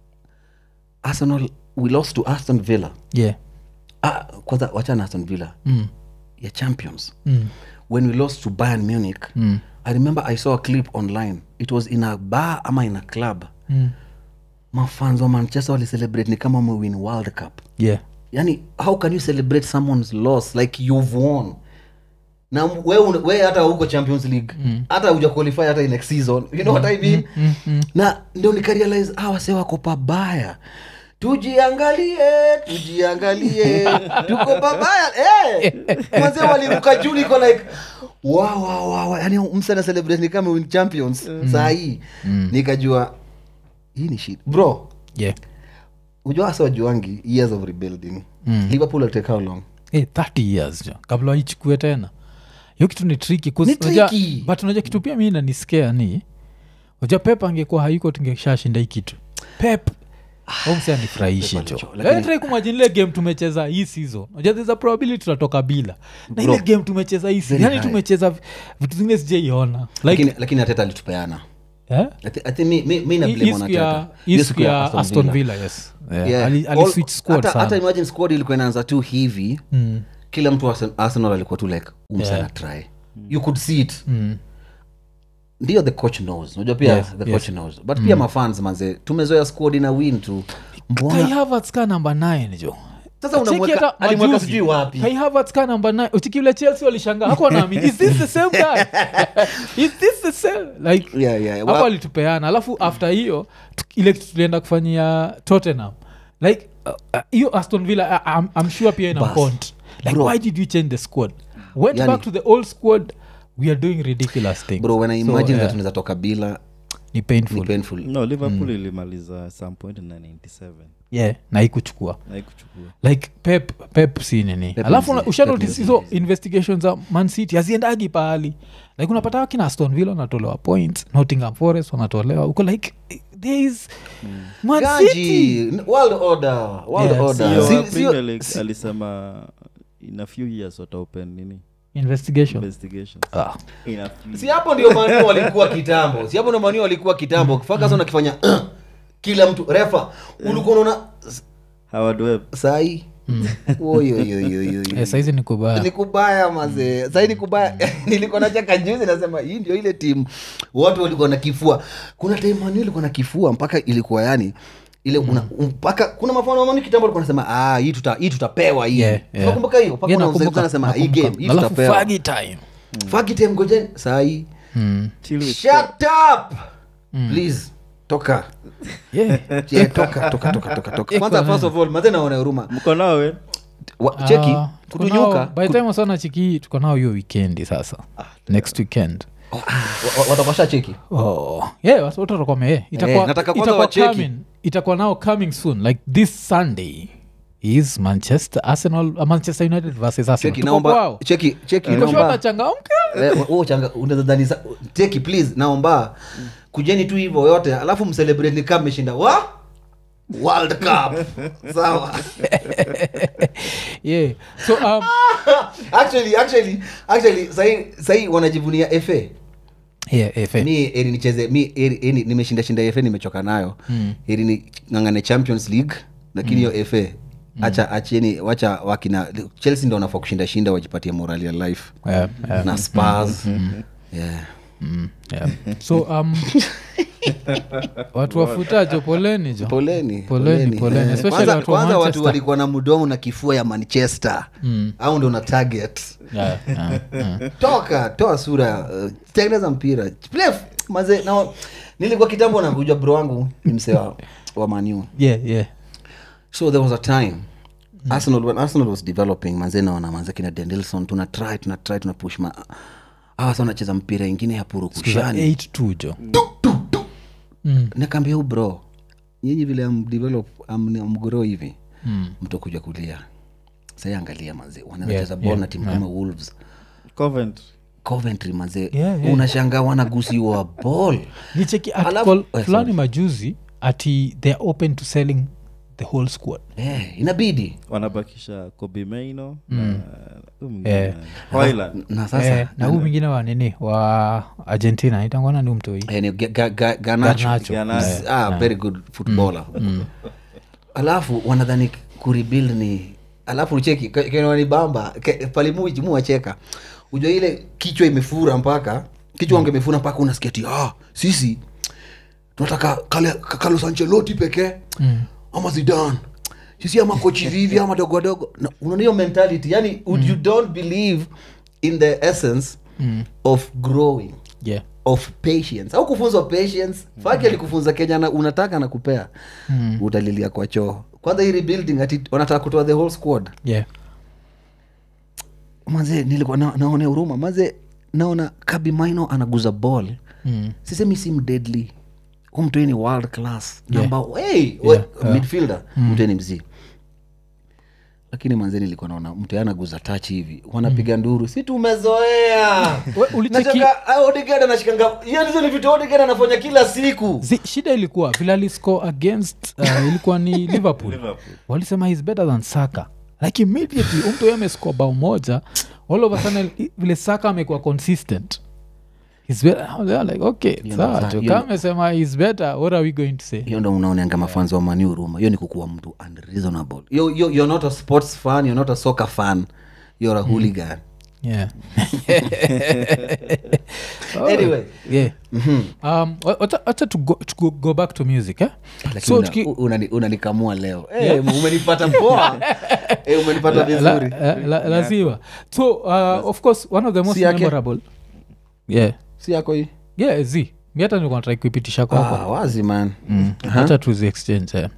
arsenal we lost to aston villa yeah ah, kwanza wachana aston villa mm. ya champions Mm. when we lost to bayern munich i remember i saw a clip online it was in a bar ama in a club Mm. mafans wa manchester walicelebrate ni kama mewin world cup yeah yani how can you celebrate someone's loss like you've won na we, un- we hata huko champions league hata uja qualify hata in next season you know what i mean na ndio nikarealize ah, wase wako pabaya tujiangalie tujiangalie tuko pabaya eh mwanze waliruka juu niko like wow, wow, wow. yani msana celebrate ni kama win champions saa hii nikajua hii ni shit bro yeah ujua hasa wajuangi years of rebuilding mm. liverpool will take how long hey, 30 years jo kabla waichukue tena hiyo kitu ni triki Ni tricky. but unajua kitu pia mi naniskea ni unajua pep angekuwa haiko tungeshashinda hii kitu pep omsi anifurahishi Pep jo alicho- lakini- trai kumajini ile game tumecheza hii season unajua there's a probability tutatoka bila na ile Bro, game tumecheza hii season very yani high. tumecheza vi- vitu zingine sijaiona like lakini lakini ateta alitupeana eh? I thi- I think mi- mi- mi na Hii- blame hii on siku ya- Arteta. hii Hiyo siku ya aston villa yes Yeah. Yeah. Ali- ali All- switch squad hata- hata sana imagine squad ilikuwa inaanza tu hivi Mm. kila mtu wa Arsen- arsenal alikuwa tu like umsana Yeah. try you could see it Mm. ndio the coach knows unajua pia Yes, the yes. coach knows but pia mafans manze tumezoea squad ina win tu kai mbona havertz ka namba 9 jo sasa Cheki unamweka hata alimweka majuzi, sijui wapi kai havertz ka namba 9 uchiki ule chelsea walishangaa hakuwa naamini is this the same guy is this the same like yeah, yeah. hapo Wa- alitupeana alafu after hiyo tu- ile kitu tulienda kufanyia tottenham like uh, uh, hiyo aston villa uh, I'm, I'm sure pia ina Bas. point like Bro. why did you change the squad went Yani- back to the old squad we are doing ridiculous things bro when i So, imagine yeah, that tunaweza toka bila ni ni painful painful no liverpool ilimaliza some point na 97 yeah na ikuchukua naikuchukua like pep pep si nini Pep alafu ni- una- usha Pep notice ni- hizo investigations za man city haziendagi pahali like unapata wakina aston villa wanatolewa points nottingham forest wanatolewa uko like there is man city Ganji, world order world Yes. order CEO Si- wa sio- Premier League alisema in a few years wataopen nini investigation investigations ah. in a few si hapo ndio manu walikuwa kitambo si hapo ndio manu walikuwa kitambo Ferguson akifanya kila mtu refa ulikuwa unaona Howard Webb sai eh, saizi ni kubaya ni kubaya mazee sai ni kubaya nilikuwa nacheka juzi nasema hii ndio ile timu watu walikuwa na kifua kuna time manu ilikuwa na kifua mpaka ilikuwa yani ile una, mpaka kuna mafano manu kitambo alikuwa nasema ah, hii tuta, hii tutapewa hii Yeah, yeah. unakumbuka hiyo mpaka Yeah, kuna mzee nakumbuka, anasema hii nakumbuka. game hii alafu tutapewa fagi time fagi time ngojeni sai mm. Chill with shut up please toka yeah. Yeah, toka toka toka toka toka kwanza first of all maze naona huruma mko nawe Wa- cheki Ah, tuko kutunyuka nao- by the time wasana chiki tuko nao hiyo weekendi sasa next weekend watakosha cheki oh. yeah, watu wote watakuwa wame- itakuwa- Eh, nataka kwanza itakuwa wacheki. coming- itakuwa now coming soon like this sunday is manchester arsenal uh, manchester united versus arsenal cheki Tuko naomba kwao. cheki cheki Tuko sure naomba watachangamka Eh, wewe changa unaweza dhani sa- cheki please naomba kujeni tu hivyo yote alafu mcelebrate ni kama mmeshinda wa world cup sawa yeah so um, actually actually actually sahi sahi wanajivunia fa yeah, yeah, fair. mi eri nicheze mi eri, eri, nimeshinda shinda fa nimechoka nayo Mm. eri ni ngangane champions league lakini hiyo fa acha acheni wacha wakina chelsea ndo wanafaa kushinda shinda wajipatie morali ya life Yeah, yeah. na spars yeah mm, yeah. so um, watu wafutajo poleni jo poleni Poleni, poleni. Eh, Especially kwanza, watu wa kwanza watu Manchester. walikuwa na mdomo na kifua ya manchester Mm. au ndo na target yeah, yeah, yeah. toka toa sura uh, tengeneza mpira Play f- maze na nilikuwa kitambo nakuja bro wangu ni msee wa, wa manu yeah, yeah. so there was a time arsenal when arsenal was developing manze naona manze kina dendelson tuna try tuna try tuna push ma awa sa wanacheza mpira ingine ya purukushani 8 jo nakaambia hu bro nyinyi vile amdevelop amgoro hivi Mm. mtokuja kulia sai angalia manze wanaweza Yeah, cheza ball yeah, na timu kama wolves Coventry. coventry manze Yeah, yeah. unashangaa wanagusiwa ball nicheki Alafu- article eh, fulani majuzi ati they're open to selling the whole squad eh, inabidi wanabakisha kobe maino na huyu mwingine Eh. nani? Hoyland. na sasa eh, na huu mwingine wa nini wa argentina itangwana ni umtoi eh, ni Ga- Ga- Ga- Garnacho. Garnacho. Garnacho. ah, very good footballer alafu wanadhani kurebuild ni alafu ucheki kenwanibamba palimuwacheka ujua ile kichwa imefura mpaka kichwa wange imefura mpaka unasikia ti ah, sisi tunataka Kale- carlos ancelotti pekee Mm. ama zidan sisi ama kochi vivi ama dogo wadogo Na unaona hiyo mentality yani mm. you don't believe in the essence Mm. of growing yeah of patience au kufunzwa patience faki alikufunza kenya na unataka na kupea Mm. utalilia kwa choo kwanza hii rebuilding ati wanataka kutoa the whole squad yeah manze nilikuwa na, naone huruma manze naona kabi maino anaguza ball mm. sisemi sim deadly hu mtoi ni world class Yeah. namba hey, Yeah, we- yeah. midfielder mtoi ni mzii lakini manze nilikuwa naona mtu anaguza touch hivi wanapiga nduru si tumezoea We, ulicheki Nataka- ah, Odegaard anashikanga hiyo ndizo ni vitu Odegaard anafanya kila siku Zi, shida ilikuwa vile aliscore against uh, ilikuwa ni liverpool Liverpool. walisema he's better than saka like immediately umtu amescore bao moja all of a sudden i- vile saka amekuwa consistent He's better. They are like okay Hiyo sawa ndo- jo hiyo kama amesema he's better what are we going to say hiyo ndo unaoneanga mafanzi wa mani huruma hiyo ni kukuwa mtu unreasonable yo, yo, you're not a sports fan you're not a soccer fan you're a hooligan yeah Anyway. yeah um wa- wacha wacha to go, to go, go back to music eh? Lakini so una- tuki, u- unani- unanikamua leo Eh, umenipata poa Eh, umenipata la, vizuri la, la, lazima so uh, of course one of the most Si yake? memorable yeah si yako hii yeah z mi hata nilikuwa natrai kuipitisha kwako ah, wazi man wacha tuzi exchange eh.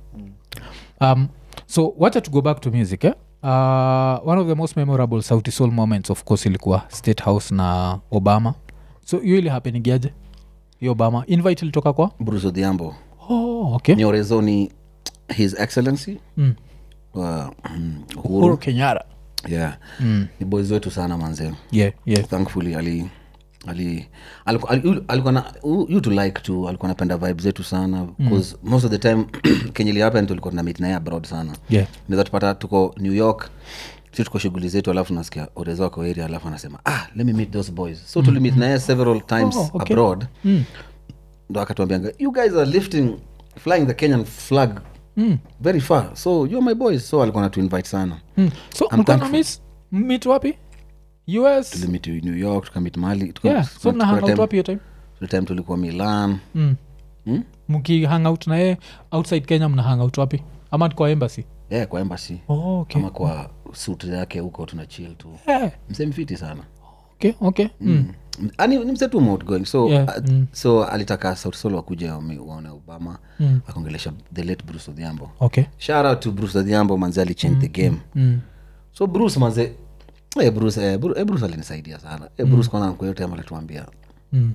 um, so wacha to go back to music eh? uh, one of the most memorable sauti soul moments of course ilikuwa state house na obama so hiyo ili hapenigiaje hiyo obama invite ilitoka kwa bruce odhiambo oh, okay ni orezo ni his excellency mm. uh, mm, uhuru uhuru kenyara yeah mm. ni boys wetu sana manzee yeah, yeah. thankfully ali ali alikuwa ali, alikuwa na you to like to alikuwa napenda vibe zetu sana bcause mm. most of the time kenye ilihappen tulikuwa tuna meet naye abroad sana yeah. naweza tupata tuko new york si tuko shughuli zetu alafu nasikia orezo wako area alafu anasema ah let me meet those boys so tulimit naye several times Oh, okay. abroad Mm. ndo akatuambianga you guys are lifting flying the kenyan flag Mm. very far so you're my boys so alikuwa natu invite sana Mm. so I'm mkana thankful. miss meet wapi us tulimit new york tukamit mali tuka- yeah so tuka- mna kuna hang out time- wapi hiyo time kuna time tulikuwa milan mm. hmm? mki hang out naye outside kenya mna hang out wapi ama kwa embassy yeah, kwa embassy oh, okay. ama kwa suit yake huko tuna chill tu yeah. msemfiti sana okay okay mm. ani ni msetu outgoing so Yeah, uh, mm. so alitaka sauti sol wakuja wame- waone obama Mm. akaongelesha the late bruce odhiambo okay shout out to bruce odhiambo manze alichange the game mm. so bruce manze eh, bruce, eh, bruce, eh, bruce alinisaidia sana eh, bruce kwanza kwa yote alituambia Mm.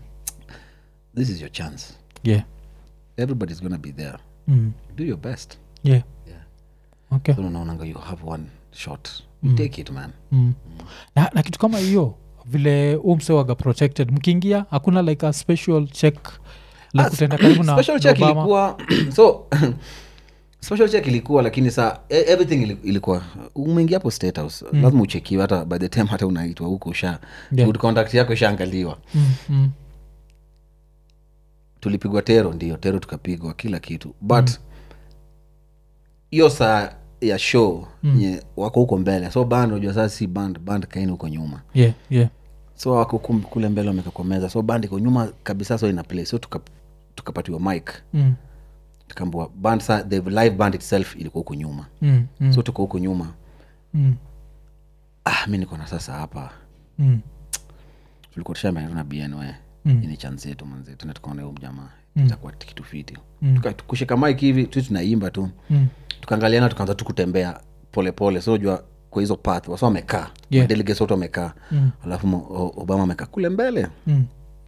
this is your chance yeah everybody's gonna be there mm. do your best yeah Yeah. okay so unaonanga you have one shot you take it man mm. na, na kitu kama hiyo vile umsewaga protected mkiingia hakuna like a special check like Ah, kutenda karibu na special check Obama. ilikuwa so special check ilikuwa lakini saa e- everything ili- ilikuwa umeingia hapo state house lazima uchekiwe hata by the time hata unaitwa huko usha Yeah. good contact yako ishaangaliwa mm. Mm. tulipigwa tero ndio tero tukapigwa kila kitu but hiyo saa ya show nye wako huko mbele so band unajua sasa si band band kaini huko nyuma yeah yeah so wako huku kule mbele wameka kwa meza so band iko nyuma kabisa so ina play so tuka- tukapatiwa mic Mm. tukaambua band sa the live band itself ilikuwa huku nyuma Mm. Mm. so tuko huku nyuma Mm. ah, mi niko na sasa hapa Mm. tulikuwa tushameana bn we Mm. ini chance yetu manze tena tukaona huyu mjamaa Mm. itakuwa kitu fiti Mm. Tuka- kushika mike hivi tu tunaimba tu Mm. tukaangaliana tukaanza tu kutembea polepole so jua kwa hizo path wasa wamekaa Yeah. delegates wote wamekaa Mm. alafu mo- O- obama amekaa kule mbele Mm.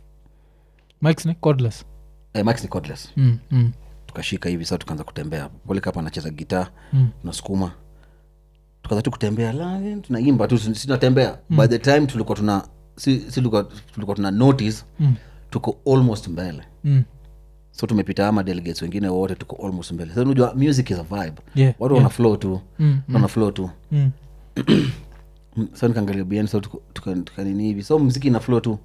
Mike's ni cordless. eh, max ni cordless Mm. Mm. tukashika hivi sa tukaanza kutembea polikapa anacheza gitaa Mm. tunasukuma tukaanza tu kutembea la, tunaimba tu si- si tunatembea by the time tulikuwa tuna si, si tulikuwa, tulikuwa tuna notice Mm. tuko almost mbele Mm. so tumepita ama delegates wengine wote tuko almost mbele so unajua music is a vibe Yeah, watu wana flow tu Mm. wana flow tu Mm. Mm, so nikaangalia bn so tuko- tuka- tukanini hivi so mziki ina flow tu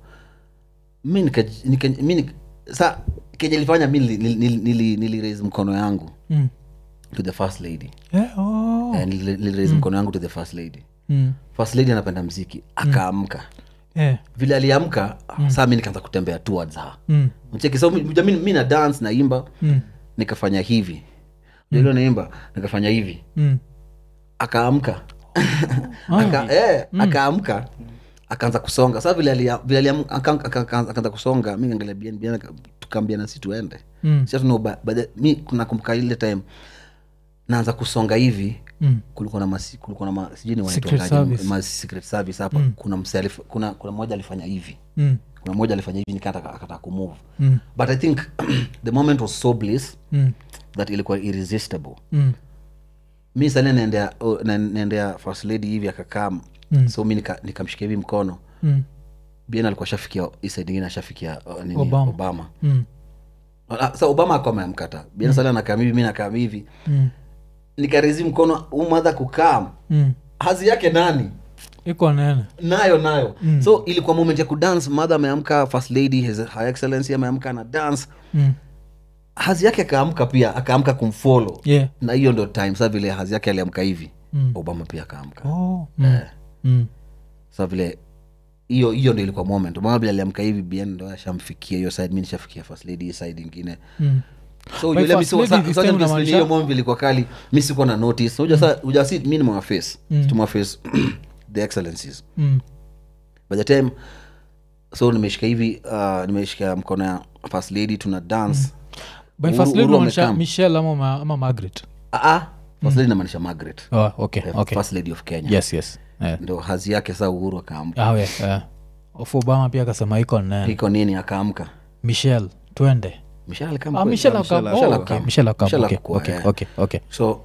mi nika, nika, mi nika, sa kenye lifanya mi nili, nili, nili, nili raise mkono yangu Mm. to the first lady Yeah, oh. Eh, nili, nili raise mkono yangu to the first lady Mm. first lady anapenda mziki akaamka Yeah. vile aliamka saa mi nikaanza kutembea towards her Mm. mcheki so mi, mi, mi na dance naimba Mm. nikafanya hivi ndio naimba nikafanya hivi Mm. akaamka Aka, eh, akaamka akaanza kusonga saa vile alia- vile aliam- aka- aka- aka- akaanza kusonga mi ngaangalia bien bien aka- tukaambia nasi tuende Mm. Sasa tuna uba- by the- mi nakumbuka ile time naanza kusonga hivi Mm. kulikuwa na masi, kulikuwa na ma, sijui ni Secret wanaitwangaje, service. ma secret service hapa kuna mse alif, kuna kuna mmoja alifanya hivi Mm. kuna mmoja alifanya hivi nikataka akataka kumove Mm. but i think the moment was so bliss Mm. that ilikuwa irresistible Mm. mi sani naendea oh, na- naendea first lady hivi akakaa Mm. so mi nika- nikamshikia hivi mkono Mm. bien alikuwa shafikia isaid ingine ashafikia uh, nini, Obama. obama, Mm. Ah, sa obama akuwa ameamkata bien sali anakaa hivi mi nakaa hivi Mm. nikarizi mkono umadha kukaa Mm. hazi yake nani iko nene nayo nayo mm. so ilikuwa moment ya kudance madha ameamka first lady his, her excellency ameamka na dance mm. hazi yake akaamka pia akaamka kumfollow yeah. na hiyo ndo time sa vile hazi yake aliamka hivi Mm. obama pia akaamka oh. mm. Mm. sa vile hiyo hiyo ndo ilikuwa moment obama vile aliamka hivi bien ndo ashamfikia hiyo side mi nishafikia first lady hii side ingine Mm. so By yule mi first si- lady sa- this sa- time sa- unamaanisha- hiyo moment ilikuwa kali mi sikuwa na notice uja sa uja si mi nimewaface tumewaface the excellencies Mm. by the time so nimeshika hivi uh, nimeshika mkono ya first lady tuna dance by Uhuru- first lady Uhuru unamaanisha amekam. michelle ama, ma- ama margaret Ah, ah, first lady namaanisha margaret oh, okay, the okay. first lady of kenya yes yes yeah. ndo hazi yake saa uhuru akaamka ah, yeah, yeah. of obama pia akasema iko nene iko nini akaamka michelle twende Michelle alikam ah, kweli? michelle Michelle akam- Michelle oh, okay. akam. michelle akam. Michelle Okay, akakua, okay, eh. okay, okay. so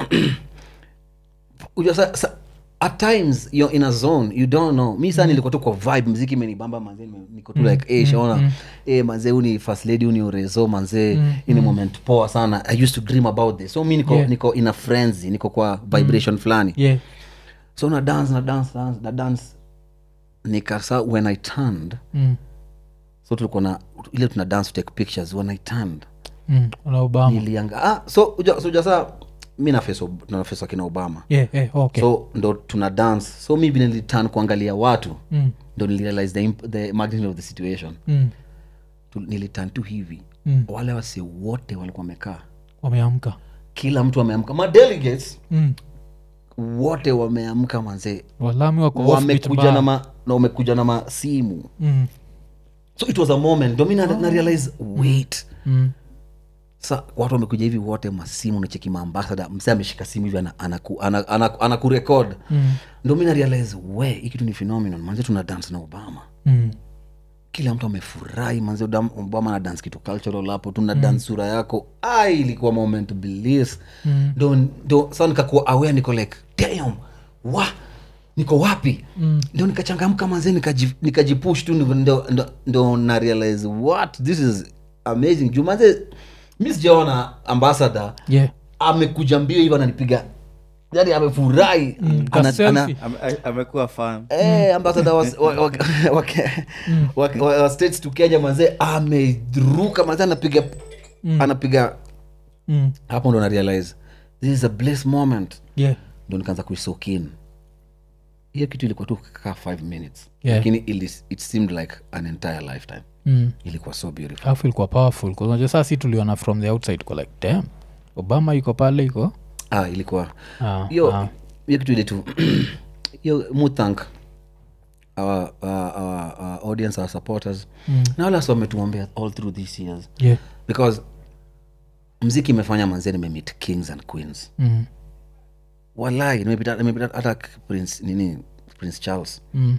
unajua sa, sa, at times you're in a zone you don't know mi saa nilikuwa tu kwa vibe mziki imenibamba manzee nime- niko tu like eh shaona eh manzee uni first lady uni urezo manzee hii ni moment poa sana i used to dream about this so mi niko Yeah. niko in a frenzy niko kwa vibration fulani yeah so na dance na dance dance na dance nikasa when i turned mm. so tulikuwa na ile tuna dance to take pictures when i turned Mm. na obama nilianga ah, so uja, so uja saa mi nafesa tunafesa kina obama yeah, yeah, okay. so ndo tuna dance so mi vile nilitan kuangalia watu mm. ndo nilirealize the, imp- the magnitude of the situation Mm. Tu- nilitan tu hivi Mm. wale wasi wote walikuwa wamekaa wameamka kila mtu ameamka madelegates mm. wote wameamka manzee walami wako offbeat wamekuja bar. na, ma, na wamekuja na masimu mm. so it was a moment ndo mi na, na realize wait Mm. sa watu wamekuja hivi wote masimu nacheki maambasada mse ameshika simu hivi anakurekod ana, ana, ana, ana anakurecord. Mm. ndo mi na realize we hii kitu ni phenomenon manze tuna dance na obama Mm. kila mtu amefurahi manze Odam- obama na dance kitu cultural hapo tuna mm. dance sura yako ai ilikuwa moment bliss Mm. ndo ndo sa nikakuwa aware niko like damn wa niko wapi mm. ndo nikachangamka manze nikaji- nikajipush tu ndo, ndo, ndo, ndo na realize what this is amazing juu manze mi sijaona ambassador yeah amekuja mbio hivyo ananipiga yani amefurahi Mm, ka ana, ana, selfie. Ame- a- amekuwa fan Eh, ambassador wa, wa, wa, wa, wa, wa, wa states to kenya manzee ameruka manzee anapiga anapiga mm. hapo ndo na realize this is a bliss moment yeah ndo nikaanza kuisokin hiyo kitu ilikuwa tu kaa five minutes Yeah. lakini ili- it seemed like an entire lifetime mm. ilikuwa so beautiful alafu ilikuwa powerful 'cause unajua saa si tuliona from the outside ko like dam obama iko pale iko ah, ilikuwa Ah, hiyo ah. hiyo kitu ile tu hiyo muthank our, our, our, our audience our supporters Mm. na wale wasi wametuombea all through these years yeah. because mziki imefanya manzee nimemit kings and queens mm. walai nimepita nimepita hata prince nini prince charles Mm.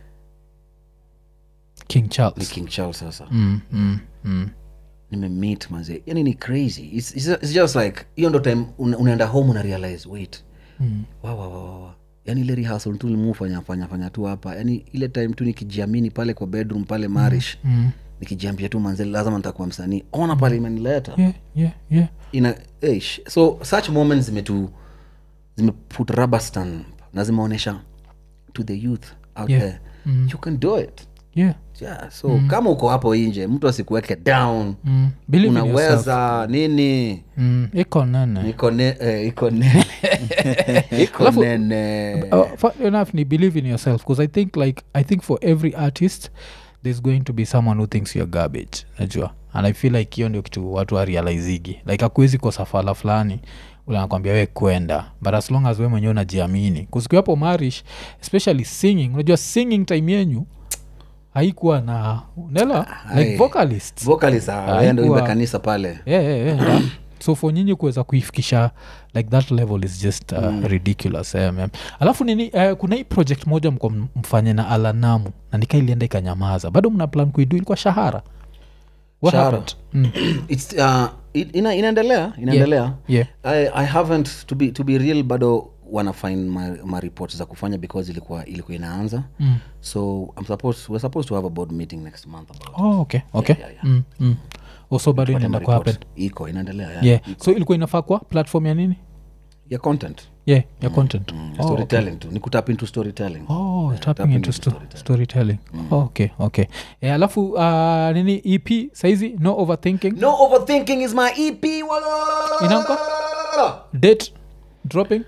king ni charles king charles sasa mm. Mm. Mm. nimemit manze yani ni crazy it's, it's, it's just like hiyo ndo time una, unaenda home una realize wait Mm. wa, wa, wa, wa, wa. yani ile rehearsal tu limufanya fanya fanya tu hapa yani ile time tu nikijiamini pale kwa bedroom pale marish Mm. nikijiambia tu manze lazima nitakuwa msanii ona pale imenileta yeah, yeah, yeah. ina eish. so such moments zimetu zimeput rubber stamp na zimeonyesha to the youth out Yeah. there Mm. you can do it yeah. yeah, so kama uko hapo nje mtu asikuweke down Mm. Believe in yourself. unaweza nini Mm. iko nene iko ne, eh, iko nene iko Alafu- nene uh, fun enough ni believe in yourself because i think like i think for every artist there's going to be someone who thinks you're garbage najua and i feel like hiyo ndio kitu watu warealizigi like akuwezi kosa fala fulani ule anakwambia we kwenda but as long as we mwenyewe unajiamini kusikiwapo marish especially singing unajua singing time yenyu haikuwa na nela like Aye. vocalists vocalist Ah, ah, yeye ndo haikuwa- imba kanisa pale yeah, yeah, yeah. so for nyinyi kuweza kuifikisha like that level is just uh, mm. ridiculous yeah, man. alafu nini uh, kuna hii project moja mko m- mfanye na alanamu na nika ilienda ikanyamaza bado mna plan kuidu ilikuwa shahara What Shahara. happened? Mm. It's, uh, it- ina, inaendelea inaendelea yeah. I, i haven't to be, to be real bado wanafind my, my report za kufanya because ilikuwa ilikuwa inaanza Mm. so I'm supposed, we're supposed to have a board meeting next month about Oh, okay okay yeah, yeah. Mm, mm. also bado inaenda Tupate kuhappen report. iko inaendelea yeah. yeah so ilikuwa inafaa kwa platform ya nini ya content yeah ya content mm, oh, okay. storytelling tu ni kutap into storytelling Oh, Yeah, tapping tapping into into sto- storytelling. storytelling oh, okay okay eh, alafu uh, nini ep saizi no overthinking no overthinking is my ep wala Inaanguka? date dropping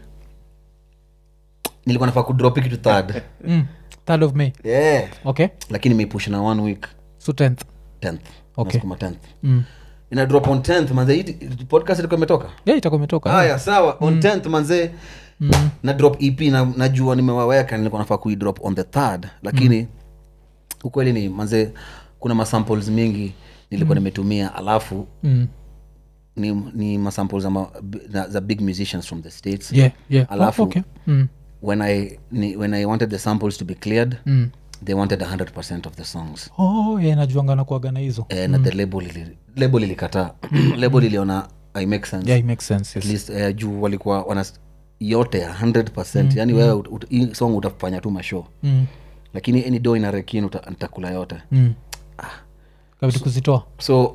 nilikuwa nafaa kudrop kitu third mm. third of may yeah okay lakini meipush na one week so 10th 10th Okay. Nasukuma 10th mm. ina drop on 10th manze hii podcast ilikuwa imetoka yeah itakuwa imetoka haya sawa on 10th manze mm. na drop ep na najua nimewaweka nilikuwa nafaa kuidrop on the third lakini ukweli ni manze kuna masamples mingi nilikuwa nimetumia alafu Mm. ni, ni masamples za, ma, za, za big musicians from the states yeah yeah Alafu- oh, okay mm. when, I, ni, when i wanted the samples to be cleared Mm. they wanted 100 of the songs oh yeah najuanga na kuaga na hizo eh, na the label ili, label ilikataa label iliona i make sense yeah it makes sense at yes. least eh, juu walikuwa wana yote 100 yani wewe ut, ut, hii song utafanya tu mashow mm. lakini any do ina rekin uta- nitakula yote mm. kabidi kuzitoa so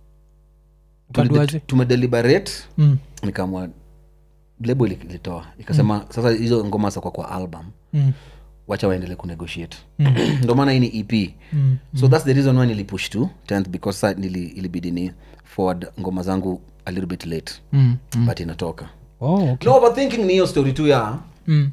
Ukaduaje? tumedeliberate mm. nikaamua lebo ili- ilitoa ikasema sasa hizo ngoma zakwa kwa album Mm. wacha waendele kunegotiate ndo maana hii ni ep Mm. so thats the reason why nilipush to 10th because sa nili, ilibidi ni forward ngoma zangu a little bit late Mm. Mm. but inatoka Oh, okay. no overthinking ni hiyo story tu ya mm.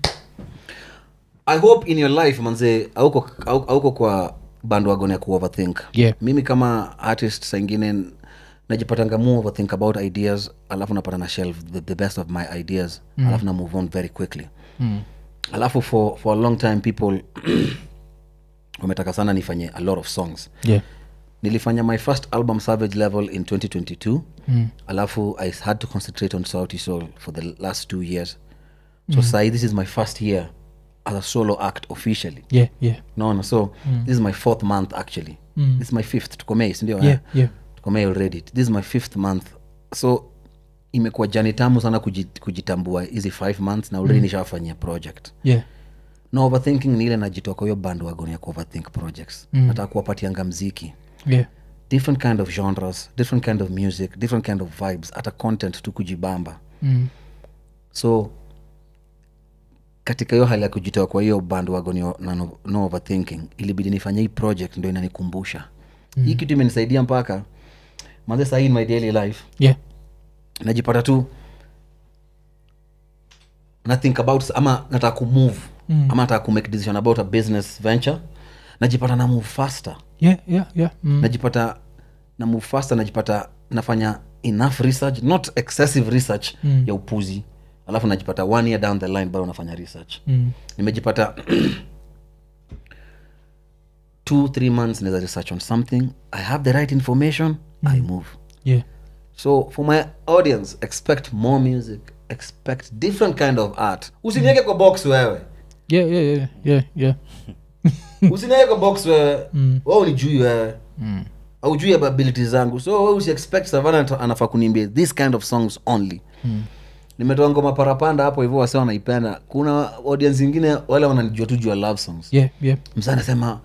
i hope in your life manze auko, au- auko kwa bandwagon ya kuoverthink Yeah. mimi kama artist saingine najipatanga mu overthink about ideas alafu napata na shelf the, the best of my ideas mm. alafu na move on very quickly Mm. alafu for, for a long time people wametaka sana nifanye a lot of songs yeah nilifanya my first album savage level in 2022 mm. alafu i had to concentrate on sauti soul for the last two years so mm. sai this is my first year as a solo act officially yeah yeah naona so mm. this is my fourth month actually Mm. this is my fifth tukomei sindio yeah yeah tukomei already this is my fifth month so imekuwa jani tamu sana kuji- kujitambua hizi five months na already mm. nishawafanyia project yeah no overthinking ni ile najitoa kwa hiyo band wagon ya kuoverthink projects mm. nataka kuwapatianga mziki yeah different kind of genres different kind of music different kind of vibes hata content tu kujibamba mm. so katika hiyo hali ya kujitoa kwa hiyo band wagon ya na no, no overthinking ilibidi nifanye hii project ndo inanikumbusha mm. hii kitu imenisaidia mpaka manze sahii in my daily life yeah najipata tu na think about ama nataka kumove mm. ama nataka kumake decision about a business venture najipata na move faster yeah, yeah, yeah. Mm. najipata na move faster najipata nafanya enough research not excessive research mm. ya upuzi alafu najipata one year down the line bado nafanya research Mm. nimejipata two three months naweza research on something i have the right information i move yeah. so for my audience expect more music expect different kind of art usiniweke kwa box wewe Yeah, yeah, yeah, yeah, yeah. usiniweke kwa box wewe mm. we unijui wewe mm. aujui ability zangu so we usiexpect savana ata- anafaa kuniambia this kind of songs only mm. nimetoa ngoma parapanda hapo hivyo wase wanaipenda kuna audience ingine wale wananijua tu juu ya love songs Yeah, yeah. msa anasema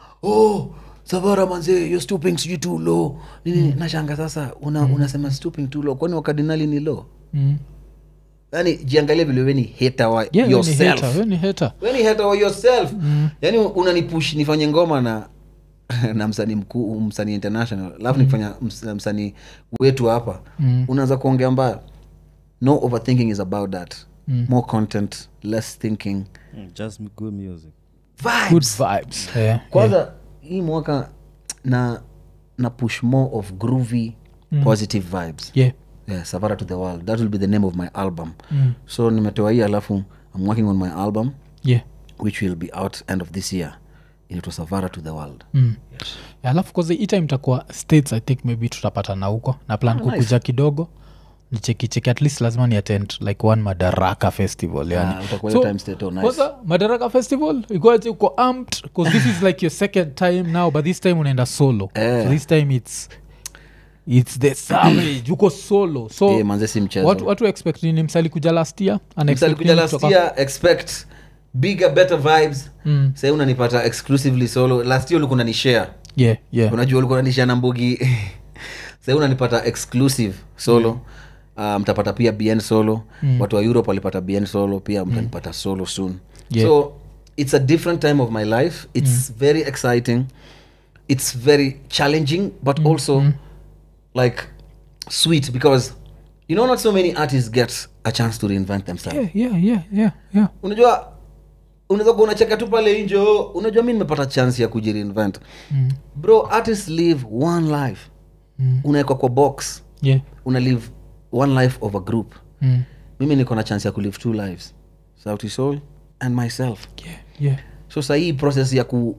oh savara manze you're stooping sijui too low nini mm. nashanga sasa una, unasema stooping too low kwani wakardinali ni low Mm. yani jiangalie vile weni hater wa Yeah, we ni yourself hater, we ni hater. weni hater wa yourself yani unanipush nifanye ngoma na na msanii mkuu msanii international alafu nikifanya ms- msanii wetu hapa Mm. unaanza kuongea mbaya no overthinking is about that more content less thinking Mm, just good music Good vibes vibes. Yeah, yeah. kwanza hii mwaka na na push more of groovy positive vibes Yeah. yeah, savara to the world that will be the name of my album Mm. so nimetoa hii alafu i'm working on my album Yeah. which will be out end of this year inaitwa savara to the world Mm. Yeah, alafu kwanza hii time itakuwa states i think maybe tutapatana huko na plan nice. kukuja kidogo nichekicheki at least lazima ni attend like one madaraka festival yani Ah, utakuwa hiyo time state, oh, nice. kwanza madaraka festival ikoaje uko amped because this is like your second time now but this time unaenda solo Eh. so this time it's it's the savage uko solo so Eh, manze si mchezo watu, watu expect nini msali kuja last year Ana expect msalikuja nini last kutoka- year expect bigger better vibes Mm. sahii unanipata exclusively solo last year ulikuwa unanishare yeah yeah unajua ulikuwa unanishare na mbugi sahii unanipata exclusive solo Uh, mtapata pia bn solo watu wa europe walipata bn solo pia mtanipata solo soon Yeah. so it's a different time of my life it's very exciting it's very challenging but also like sweet because you know not so many artists get a chance to reinvent themselves yeah yeah yeah yeah yeah unajua unaweza kuwa unacheka tu pale nje oh, unajua mi nimepata chance ya kujireinvent Mm. bro artists live one life Mm. unawekwa kwa box yeah una live one life of a group mm. mimi niko na chance ya kulive two lives sauti soul and myself yeah yeah so sahii process ya ku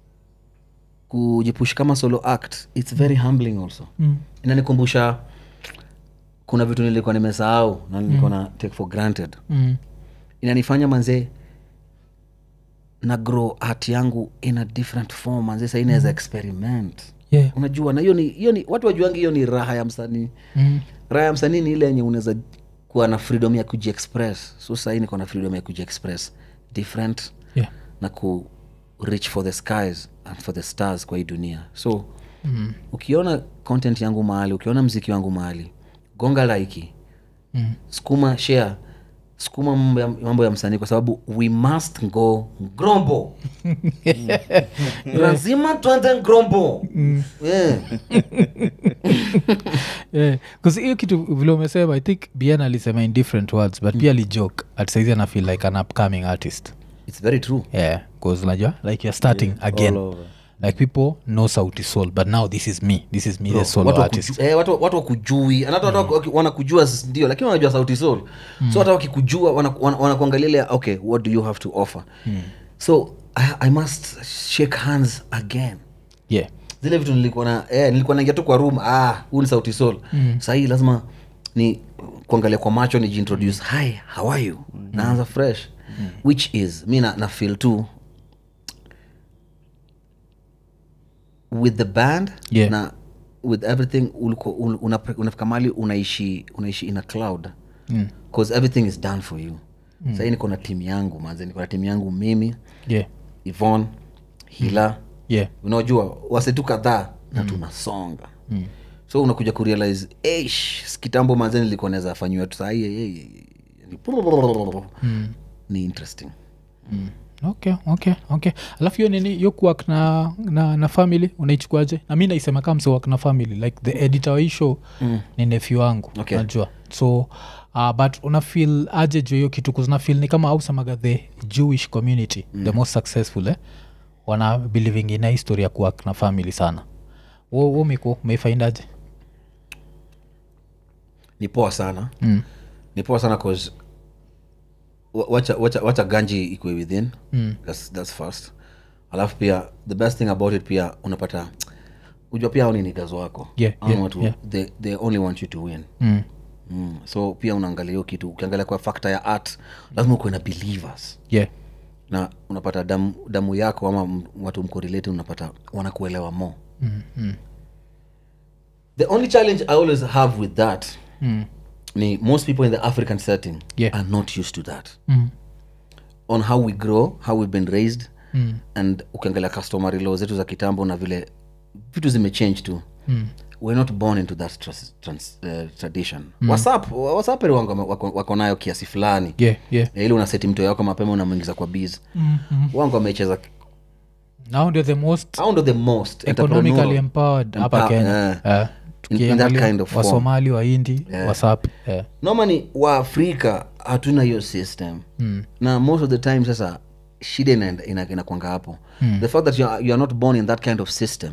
kujipush kama solo act its very humbling also mm. inanikumbusha kuna vitu nilikuwa nimesahau na nilikuwa na take for granted Mm. inanifanya manzee na grow art yangu in a different form manzee sahii naweza experiment yeah unajua na hiyo ni hiyo ni watu wajuangi hiyo ni raha ya msanii mm. raha ya msanii ni ile yenye unaweza kuwa na freedom ya kujiexpress so sahii niko na freedom ya kujiexpress different yeah na ku reach for the skies and for the stars kwa hii dunia so mm. ukiona content yangu mahali ukiona mziki wangu mahali gonga laiki mm. sukuma share sukuma mambo ya, mambo ya msanii kwa sababu we must go grombo lazima twende grombo yeah. yeah. 'Cause hiyo kitu vile umesema i think bien alisema in different words but pia alijoke at saizi ana feel like an upcoming artist it's very true yeah bcause najua like you're starting again all over. like people know sauti soul but now this is me this is me the solo watu artist wakuju- eh, watu watu wakujui hata watu waki- wanakujua s- ndio lakini wanajua sauti sol so hata wakikujua wanaku- wana- wanakuangalia ile okay what do you have to offer so I, i must shake hands again yeah zile vitu nilikuwa na eh, nilikuwa naingia tu kwa room ah huu ni sauti sol mm. sahii lazima ni kuangalia kwa macho nijiintroduce hi how are you mm. naanza fresh mm. which is mi na, na feel tu with the band Yeah. na with everything uliko- un- una- unafika mali unaishi unaishi in a cloud mm. cause everything is done for you mm. sahii niko na timu yangu manze niko na timu yangu mimi yeah ivon hila yeah unajua wasetu kadhaa na tunasonga mm. so unakuja kurealize "Eish, kitambo manze nilikuwa naweza fanyiwa tu sahii eh, eh, eh, mm. ni interesting okay okay okay alafu hiyo nini yo kuwak na, na, na family unaichukuaje na mi naisema kama msewak na family like the editor wa hii show mm. ni nefi wangu Okay. najua so uh, but unafil aje juu hiyo kitu kuzinafil ni kama ausemaga the jewish community mm. the most successful eh? wana believing ina history ya kuwa na family sana wo, wo miko umeifaindaje ni poa sana mm. ni poa sana cause wa- wacha, wacha, wacha ganji ikwe within mm. that's, that's first alafu pia the best thing about it pia unapata ujua pia au ni nigas wako Yeah, Hao yeah, watu yeah. they, they only want you to win mm. mm. so pia unaangalia hiyo kitu ukiangalia kwa fakta ya art lazima ukuwe na believers yeah na unapata damu, damu yako ama m- watu mkorelate unapata wanakuelewa more mm. Mm. the only challenge i always have with that Mm. ni most people in the african setting Yeah. are not used to that Mm. on how we grow how we've been raised Mm. and ukiangalia customary law zetu za kitambo na vile vitu zimechange tu Mm. we're not born into that trans, trans, uh, tradition mm. wasap wasaperi wangu wame- wako, wako nayo kiasi fulani yeah yeah Ya ili unaseti mto yako mapema unamwingiza kwa biz mm. Mm. wangu wamecheza now ndio the most au ndo the most economically entrepreneurial. empowered hapa Empower- kenya yeah. Eh, In- in that tukiangalia kind of form. wasomali waindi wasap yeah. normally waafrika hatuna hiyo system mm. na most of the time sasa shida inaenda- ina- inakwanga hapo mm. the fact that you are, you are not born in that kind of system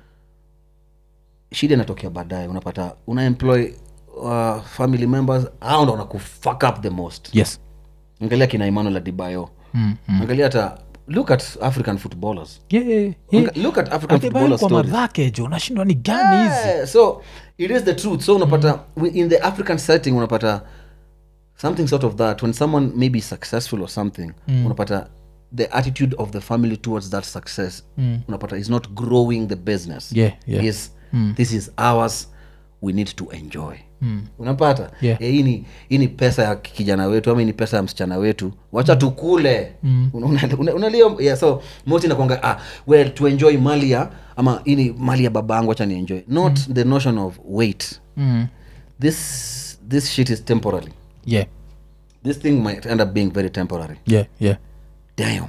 shida inatokea baadaye unapata una employ uh, family members au ndo wanakufuck up the most yes angalia kina emmanuel adibayo mm. angalia hata look at african footballers yeah, yeah, yeah. Anga- look at african Atibayo footballer kwa stories madhake jo unashindwa ni gani hizi Yeah, so it is the truth so unapata wi- in the african setting unapata something sort of that when someone may be successful or something unapata the attitude of the family towards that success unapata is not growing the business Yeah, yeah. is this is ours we need to enjoy unapata Yeah. Eh, hii ni hii ni pesa ya kijana wetu ama hii ni pesa ya msichana wetu wacha tukule Una- una- una- unalia yeah, so moti nakwanga ah, well to enjoy mali ya ama hii ni mali ya babangu wacha ni enjoy not the notion of wait mm. this this shit is temporary yeah this thing might end up being very temporary yeah yeah damn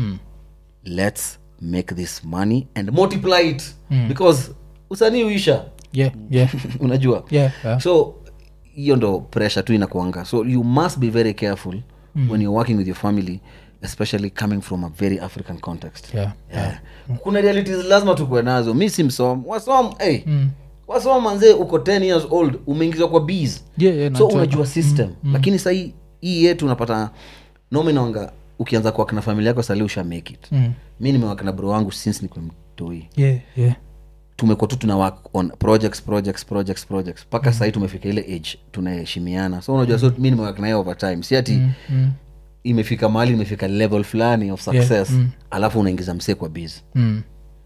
let's make this money and multiply it because usanii uisha yeah yeah unajua yeah, yeah. so hiyo ndo pressure tu inakuanga so you must be very careful mm. when you're working with your family especially coming from a very african context yeah yeah. kuna realities lazima tukuwe nazo mi si msom wasom hey, Mm. wasom manzee uko 10 years old umeingizwa kwa bees yeah yeah so najua. unajua system lakini sahii hii yetu unapata nominanga ukianza kuwaka na familia yako sali usha make it Mm. mi nimewaka na bro wangu since nikwe mtoi yeah yeah tumekuwa tu tuna work on projects projects projects projects mpaka sahii tumefika ile age tunaheshimiana so unajua so mi nimewak naye over time si ati mm. imefika mahali imefika level fulani of success alafu unaingiza msee kwa biz Mm.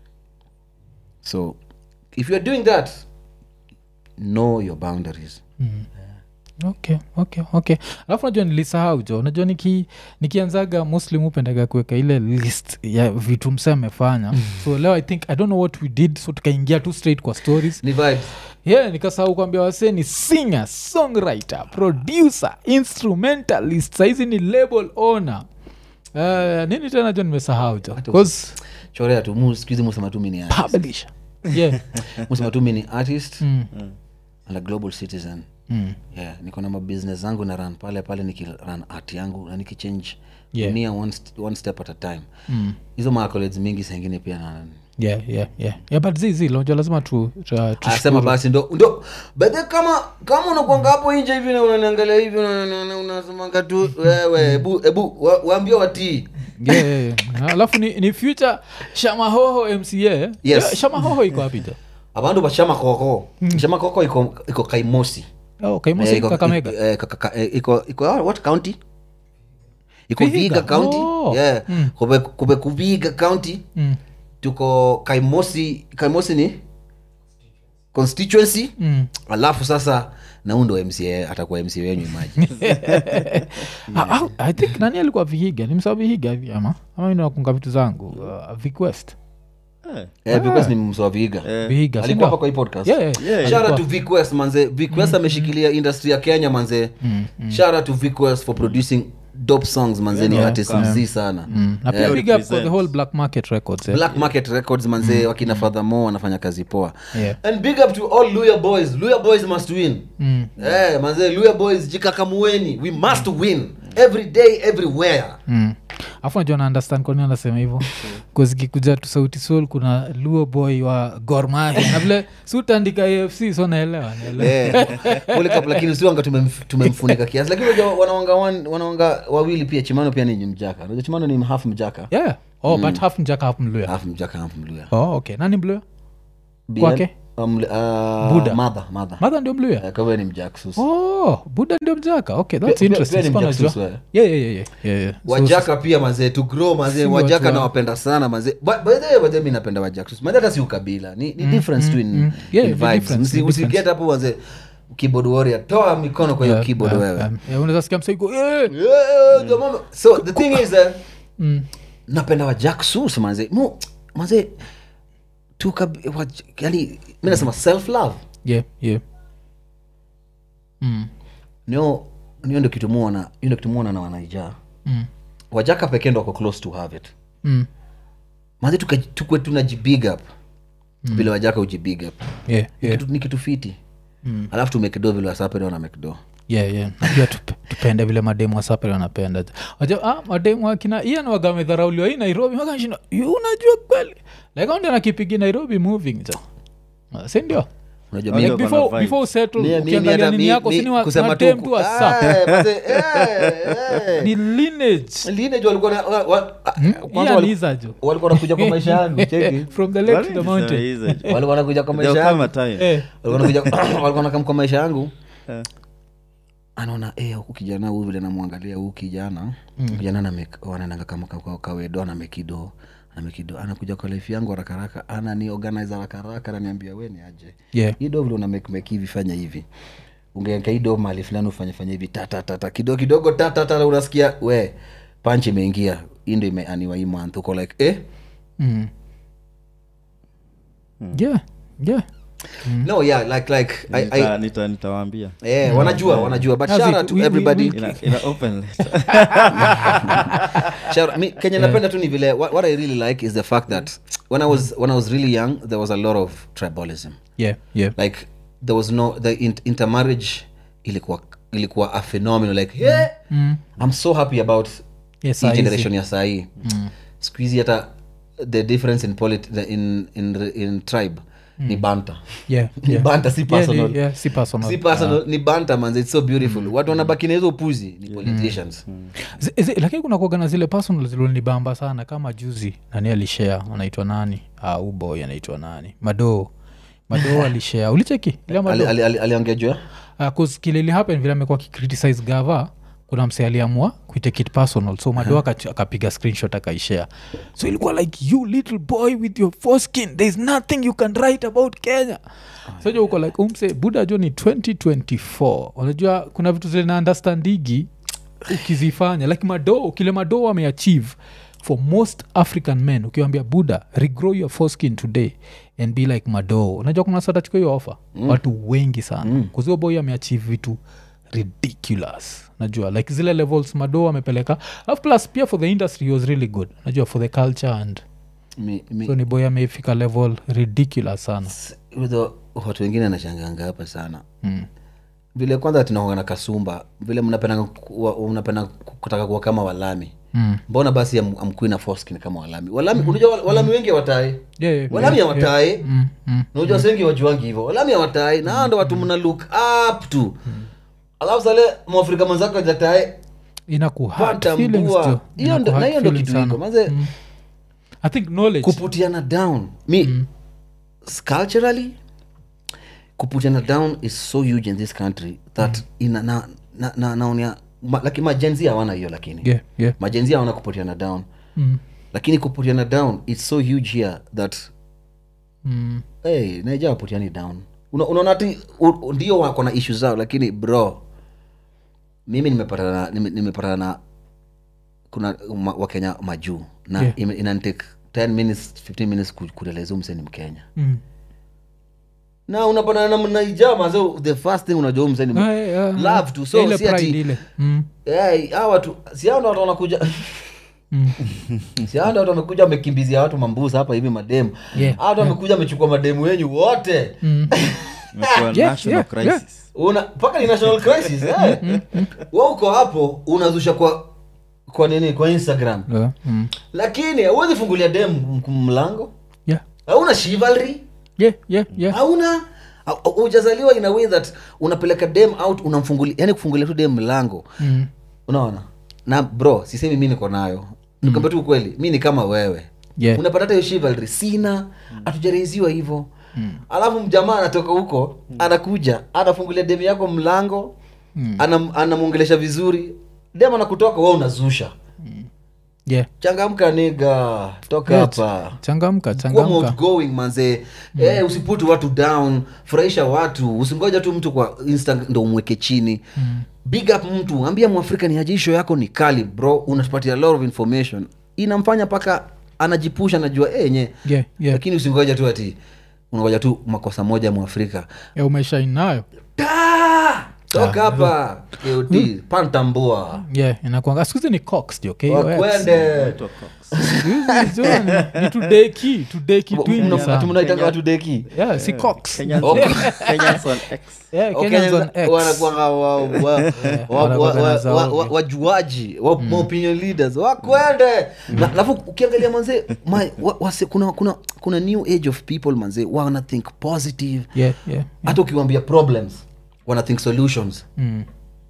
so if youare doing that know your boundaries okay okay okay alafu najua nilisahau jo najua niki, nikianzaga muslim upendaga kuweka ile list ya vitu mse amefanya so leo i think i don't know what we did so tukaingia tu straight kwa stories ni vibes yeah nikasahau kuambia wasee ni singer songwriter producer instrumentalist saizi ni label owner uh, nini tena jo nimesahau jo 'Cause chorea tu mu- siku hizi musema tu mi ni artist. publisher yeah musema tu mi ni artist mm. and a global citizen Mm. yeah niko na mabusiness zangu na run pale pale nikiran art yangu na nikichange Yeah. dunia one, st- one step at a time Mm. hizo maaccolades mingi sengine pia na yeah yeah yeah yeah but zizi lonjo lazima tu, tu, tu asema basi ndo ndo bedhe kama kama unakwanga hapo nje hivi na unaniangalia hivi una- una- una- unasemanga tu wewe hebu hebu wa- waambie watii Yeah, yeah, yeah. alafu ni, ni future shamahoho mca Yes. Yeah, shamahoho iko wapi jo abandu bashama koko shama koko iko iko kaimosi oh, kaimosi Eh, iko- kakamega eh, kaka- ka- eh, iko iko ah, what county iko Vihiga. viga county Oh. yeah kube kube kuviga county mm. tuko kaimosi kaimosi ni constituency Mm. alafu sasa nau ndo mca atakuwa mca wenyu maji Ah, ah, i think nani alikuwa vihiga ni msaa vihiga hivi ama ama mi nakunga vitu zangu uh, viquest Eh, eh, because ni msoa viga vihiga si alikuwa ndio? hapa kwa hii podcast Yeah, yeah. Yeah, Shout out Alikuwa. to Vic West manze Vic West ameshikilia industry ya kenya manze Shout out to Vic West for producing dope songs manzeni Yeah. artist mzii sana mm. na pia Yeah. big up for the Represents. whole black market records eh? black market records manzee wakina furthermore wanafanya kazi poa Yeah. and big up to all luya boys luya boys must win Mm. Eh, manzee luya boys jikakamueni we must win every day everywhere Mm. afu najua na understand kwani anasema hivyo kuzikikuja tu sauti sol kuna luo boy wa gormahi na vile si utaandika afc so naelewa naelewa Eh, World Cup, lakini siwanga tumemf- tumemfunika kiasi lakini unajua wanawanga wan- wanawanga wawili pia chimano pia ni mjaka unajua chimano ni half mjaka yeah oh but half mjaka half mluya half mjaka half mluya oh okay nani mluya BL, Kwake? um, uh, Buddha. mother mother madha ndio mluya Eh, kawe ni mjaksus oh buda ndio mjaka okay that's Pia- pia- interesting pia ni Sikuwa Mjacksus najua. wewe. yeah, yeah, yeah, yeah, yeah, yeah. So- wajaka pia mazee to grow mazee Si wajaka watu wa- nawapenda sana mazee Ba- by the way, by the way, mi napenda wajaksus mazee hata si ukabila ni, ni difference tu in, mm. Yeah, in ni vibes difference, Msi- ni usiget difference. hapo mazee keyboard warrior toa mikono kwa hiyo Yeah, keyboard yeah, wewe yeah. Yeah, unaweza sikia msaiko yeah. Yeah, the moment- so the thing is uh, mm. napenda wajaksus mazee Mo- mazee tuka- waj- yani mi nasema self love yeah, yeah. Mm. nio nio ndo kitu muona hiyo ndo kitu muona na wanaijaa Mm. wajaka pekee ndo wako close to have it Mm. mazi tukwe tunajibig up vile wajaka ujibig up Yeah, Ni yeah. kitu- ni kitu fiti Mm. alafu tumekido vile wasapede wana mekdo yeah, yeah. najua tup- tupende vile mademu wasapele wanapenda Wajua, ah, mademu akina ian wagamedharauliwa hii nairobi makashinda unajua kweli likaondia nakipigi nairobi moving jo Ah, si ndio unajua Oh, mi- like Ndio, before, kuna vibes. before usettle mi- mi- mi ukiangalia hata nini mi- yako mi- sini wa- kusema madem tu tu ku- wasap Ah, maze, eh, eh. ni lineage Lineage walikuwa na- wa- wa- ah, kwanza Ian wali- Iza jo walikuwa wanakuja kwa maisha yangu cheki from the lake to the mountain walikuwa wanakuja kwa maisha There'll come yangu a time. Eh, walikuwa wanakuja- walikuwa wanakam kwa maisha yangu Eh. anaona eh, huku kijana huu vile namwangalia huu kijana mm. kijana aname- wanaendanga kama ka- ka- kawedo anamekido anamekido anakuja kwa life yangu harakaraka anani organize harakaraka ananiambia we ni aje yeah. hii do vile unamekmek hivi fanya hivi ungeeka hii do mali fulani ufanye fanya hivi tatatata kidogo kidogo tatatata unasikia we panch imeingia hii ndo imeaniwa hii month uko like eh Mm. yeah yeah no yeah like like I, I, Nita- nita- nitawaambia eh, wanajua wanajua but As shout it- out to we- we- everybody we- Ina- ina open letter. Shout- mi- kenya napenda tu ni vile what, what i really like is the fact that when i was when i was really young there was a lot of tribalism yeah yeah like there was no the in, intermarriage ilikuwa ilikuwa a phenomenon like yeah, mm. i'm so happy about yes hii saizi. generation ya sahii mm. skuhizi hata the difference in, polit, the, in, in, in tribe ni banta yeah, ni yeah. banta si Yeah, personal ni- yeah, si personal. si personal ni banta manze it's so beautiful watu wanabaki na hizo upuzi ni politicians Zi- zi- lakini kuna kuaga na zile personal zilonibamba sana kama juzi nani alishare anaitwa nani ah, uboy anaitwa nani madoo madoo alishare ulicheki ile Ali- madoo ali- ali- aliongea juu ya? uh, cause kile ili happen vile amekuwa akicriticize gava kuna mse aliamua kuitake it personal so mado uh-huh. akapiga screenshot akaishare so ilikuwa like you little boy with your foreskin thereis nothing you can write about kenya so jo uko like umse buda jo ni 2024 unajua kuna vitu zile na understandigi ukizifanya like mado kile mado ameachieve for most african men ukiwambia buda regrow your foreskin today and be like mado unajua kuna satachukua hiyo offer mm. watu wengi sana mm. kuzio boy ameachieve vitu ridiculous najua like zile levels mado amepeleka alafu plus pia for the industry he was really good najua for the culture and Mi- mi- so ni boy amefika level ridiculous sana Although watu wengine anashanganga hapa sana mm. vile kwanza tunaonga na kasumba vile mnapenda kuwa- mnapenda kutaka kuwa kama walami Mm. mbona basi am- amkui na foskin kama walami walami unajua wal- walami wengi watae Yeah, yeah, walami yeah, hawatae Mm, mm. unajua yeah. wengi wajuangi hivo walami hawatae na hao ndo watu mna look up to alafu sale mwafrika mwenzako jatae inakuhurt feelings patambua jo. hiyo ndo- na Inakuhurt hiyo ndo feelings kitu iko sana. manze Mm. i think knowledge kuputiana down mi s- culturally kuputiana down is so huge in this country that ina na, na, na, naonia ma, laki majenzi hawana hiyo lakini yeah, yeah. majenzi hawana kuputiana down Mm. lakini kuputiana down its so huge here that Mm. hey, naija waputiani down Una- unaona ati u- ndio wako na ishu zao lakini bro mimi nimepatana na- nime- nimepatana na kuna ma, wakenya majuu na Yeah. yeah. inantake 10 minutes 15 minutes ku- kueleza mse ni mkenya Mm. na unapata na mnaijama so the first thing unajua huyu msanii Eh, eh, love tu so ile si ati- pride ile mm. Eh, hawa watu si hao ndo watu wanakuja si hao ndo watu wamekuja wamekimbizia watu mambusa hapa hivi mademu Yeah, hao watu wamekuja wamechukua mademu wenyu wote Imekuwa Yeah, national yeah, yeah. crisis una mpaka ni national crisis eh. Wewe uko hapo unazusha kwa kwa nini kwa instagram Yeah, mm. lakini huwezi fungulia dem m- mlango yeah. hauna chivalry yeah, yeah, yeah. hauna ujazaliwa in a way that unapeleka dem out unamfungulia yani kufungulia tu dem mlango Mm. unaona na bro sisemi mi niko nayo nikwambia tu ukweli mi ni kama wewe Yeah. unapata hata hiyo chivalry sina hatujareiziwa hivyo alafu mjamaa anatoka huko anakuja anafungulia demu yako mlango anam, anamwongelesha vizuri dem anakutoka we unazusha yeah. changamka niga toka Yeah, hapa changamka kuwa changamka outgoing manze eh, usiputi watu down furahisha watu usingoja tu mtu kwa insta ndo umweke chini big up mtu ambia mwafrika ni aje, hii show yako ni kali bro unatupatia a lot of information inamfanya mpaka anajipusha anajua eh, yenye yeah, yeah. lakini usingoja tu ati unangoja tu makosa moja mwafrika yeah, umeshainayo Ta! toka hapa KOD, pantambua yeah inakwanga skuzi ni cox jo KOX. wakwende Inaitwa Cox. Sikuhizi jo, ni- ni tudeki tudeki twingi sana mnaitanga watu deki yeah si cox Kenyans- Okay. Kenyans on X. yeah, Okay, Kenyans on X. wanakuanga wa- wa- wa- wa- wanakuanga wa- na wa- zao. wa- wa- wajuaji wa- ma opinion leaders wakwende Na- alafu ukiangalia manze my- wa- wase- kuna kuna kuna new age of people manze wana think positive yeah, yeah. hata ukiwambia problems wana think solutions Mm.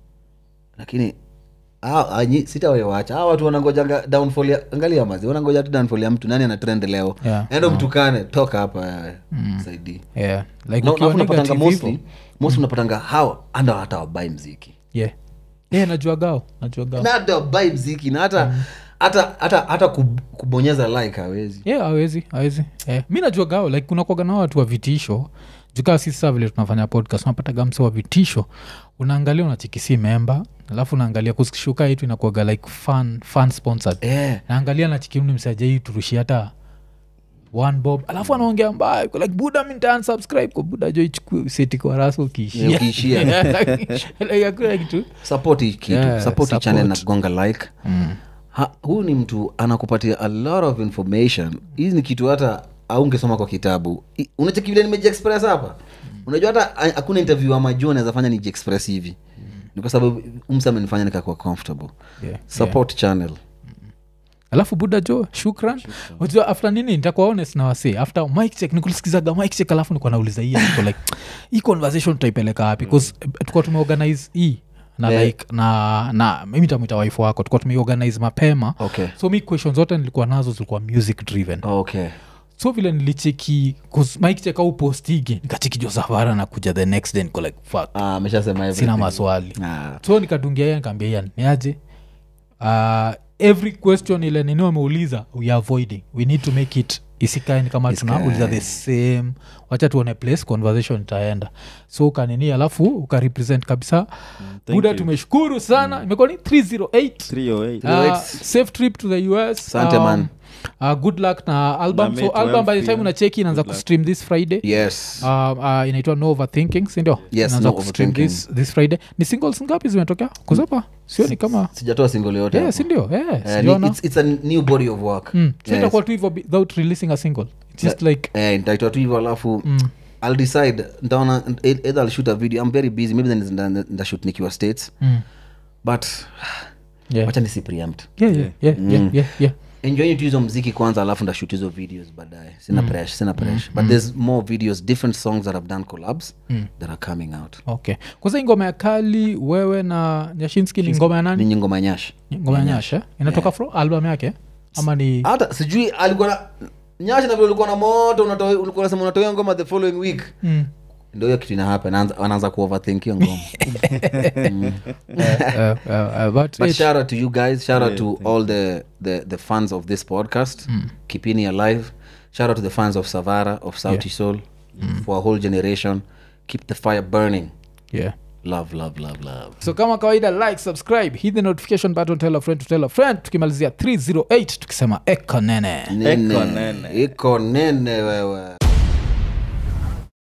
lakini hao- anyi- sitawewacha hawa watu wanangojanga downfall ya angalia mazi wanangoja tu downfall ya mtu nani ana trend leo Yeah. endo mtukane toka hapa wewe saidii yeah. like Na- ukiwa alafu unapatanga negative mostly hivyo. mostly unapatanga hawa anda hata wabai mziki yeah yeah najua gao najua gao na hata wabai mziki na hata hata hata hata kub- kubonyeza like hawezi yeah awezi awezi yeah. mi najua gao like kunakwaga na watu wa vitisho jukaa sisi saa vile tunafanya podcast unapataga mse wa vitisho unaangalia unachikisi memba alafu unaangalia kushuka hitu inakuaga like fun, fun sponsored eh naangalia nachikimni msajai turushi hata one bob alafu anaongea mbaya iko like buda mi nitaansubscribe kwa buda jo ichukue seti kwa rasa Yeah, ukiishia ukiishia. Like, hakuna kitu support hii kitu Yeah, support hii support. channel na gonga like ha, huyu ni mtu anakupatia a lot of information hii ni kitu hata aungesoma kwa kitabu I- unacheki vile nimejiexpress hapa unajua hata ha- hakuna interview ama jo naweza fanya nijiexpress hivi ni kwa sababu umsa amenifanya nikakuwa comfortable Yeah, support channel alafu buda jo shukran unajua after nini nitakuwa honest na wasi after mic check nikulisikizaga mic check alafu nikuwa nauliza hii niko like hii conversation tutaipeleka wapi bcause tukuwa tumeorganize hii na Yeah. like na na mimi tamwita waifu wako tukuwa tumeorganize mapema okay so mi question zote nilikuwa nazo zilikuwa music driven okay so vile nilicheki maikicheka upostigi nikacheki josafara na kuja the next day niko like fuck Ah, ameshasema sina everything. maswali Ah, so nikadungia yeye nikaambia yan niaje uh, every question ile nini wameuliza we are avoiding we need to make it isikae ni kama Isikae. tunauliza the same wacha tuone place conversation itaenda so ukanini alafu ukarepresent kabisa thank buda you. tumeshukuru sana imekuwa ni 308 308 Uh, safe trip to the us Asante, man. uh, good luck na album Na so May album by the 12 time pia. unacheki inaanza Good luck. kustream this friday yes uh, uh, inaitwa no overthinking sindio Yes, Inaanza No kustream Overthinking. this, this friday ni singles ngapi zimetokea kuzapa sioni kama sijatoa single yote yeah, hapo. sindio yeah, Eh, ni- sijaona. it's, it's a new body of work Mm. so Yes. itakuwa tu hivyo bi- without releasing a single It's just like eh, nitaitoa tu hivyo alafu i'll decide ntaona either i'll shoot a video i'm very busy maybe then nda- nda- ndashoot nikiwa states mm. but yeah. wacha nisi preempt Yeah, yeah, yeah, yeah, yeah, yeah. enjoying tu hizo mziki kwanza alafu ndashoot hizo videos baadaye sina pressure sina pressure but there's more videos different songs that i've done collabs that are coming out okay kwanza hii ngoma ya kali wewe na nyashinski ni ngoma ya ni nani nyingo manyash ngoma ya nyasha inatoka from album yake ama ni hata sijui alikuwa na nyash na vile ulikuwa na moto unatoa- ulikuwa unasema unatoa ngoma the following week mm. ndo hiyo kitu inahapa wanaanza kuoverthink hiyo ngoma uh, uh, uh, but, but it- shout out to you guys shout out to all the, the the fans of this podcast keepini alive shout out to the fans of savara of sauti soul for a whole generation keep the fire burning yeah love love love love so kama kawaida like subscribe hit the notification button tell a friend to tell a friend tukimalizia 308 tukisema ekonene nene nene. iko nene wewe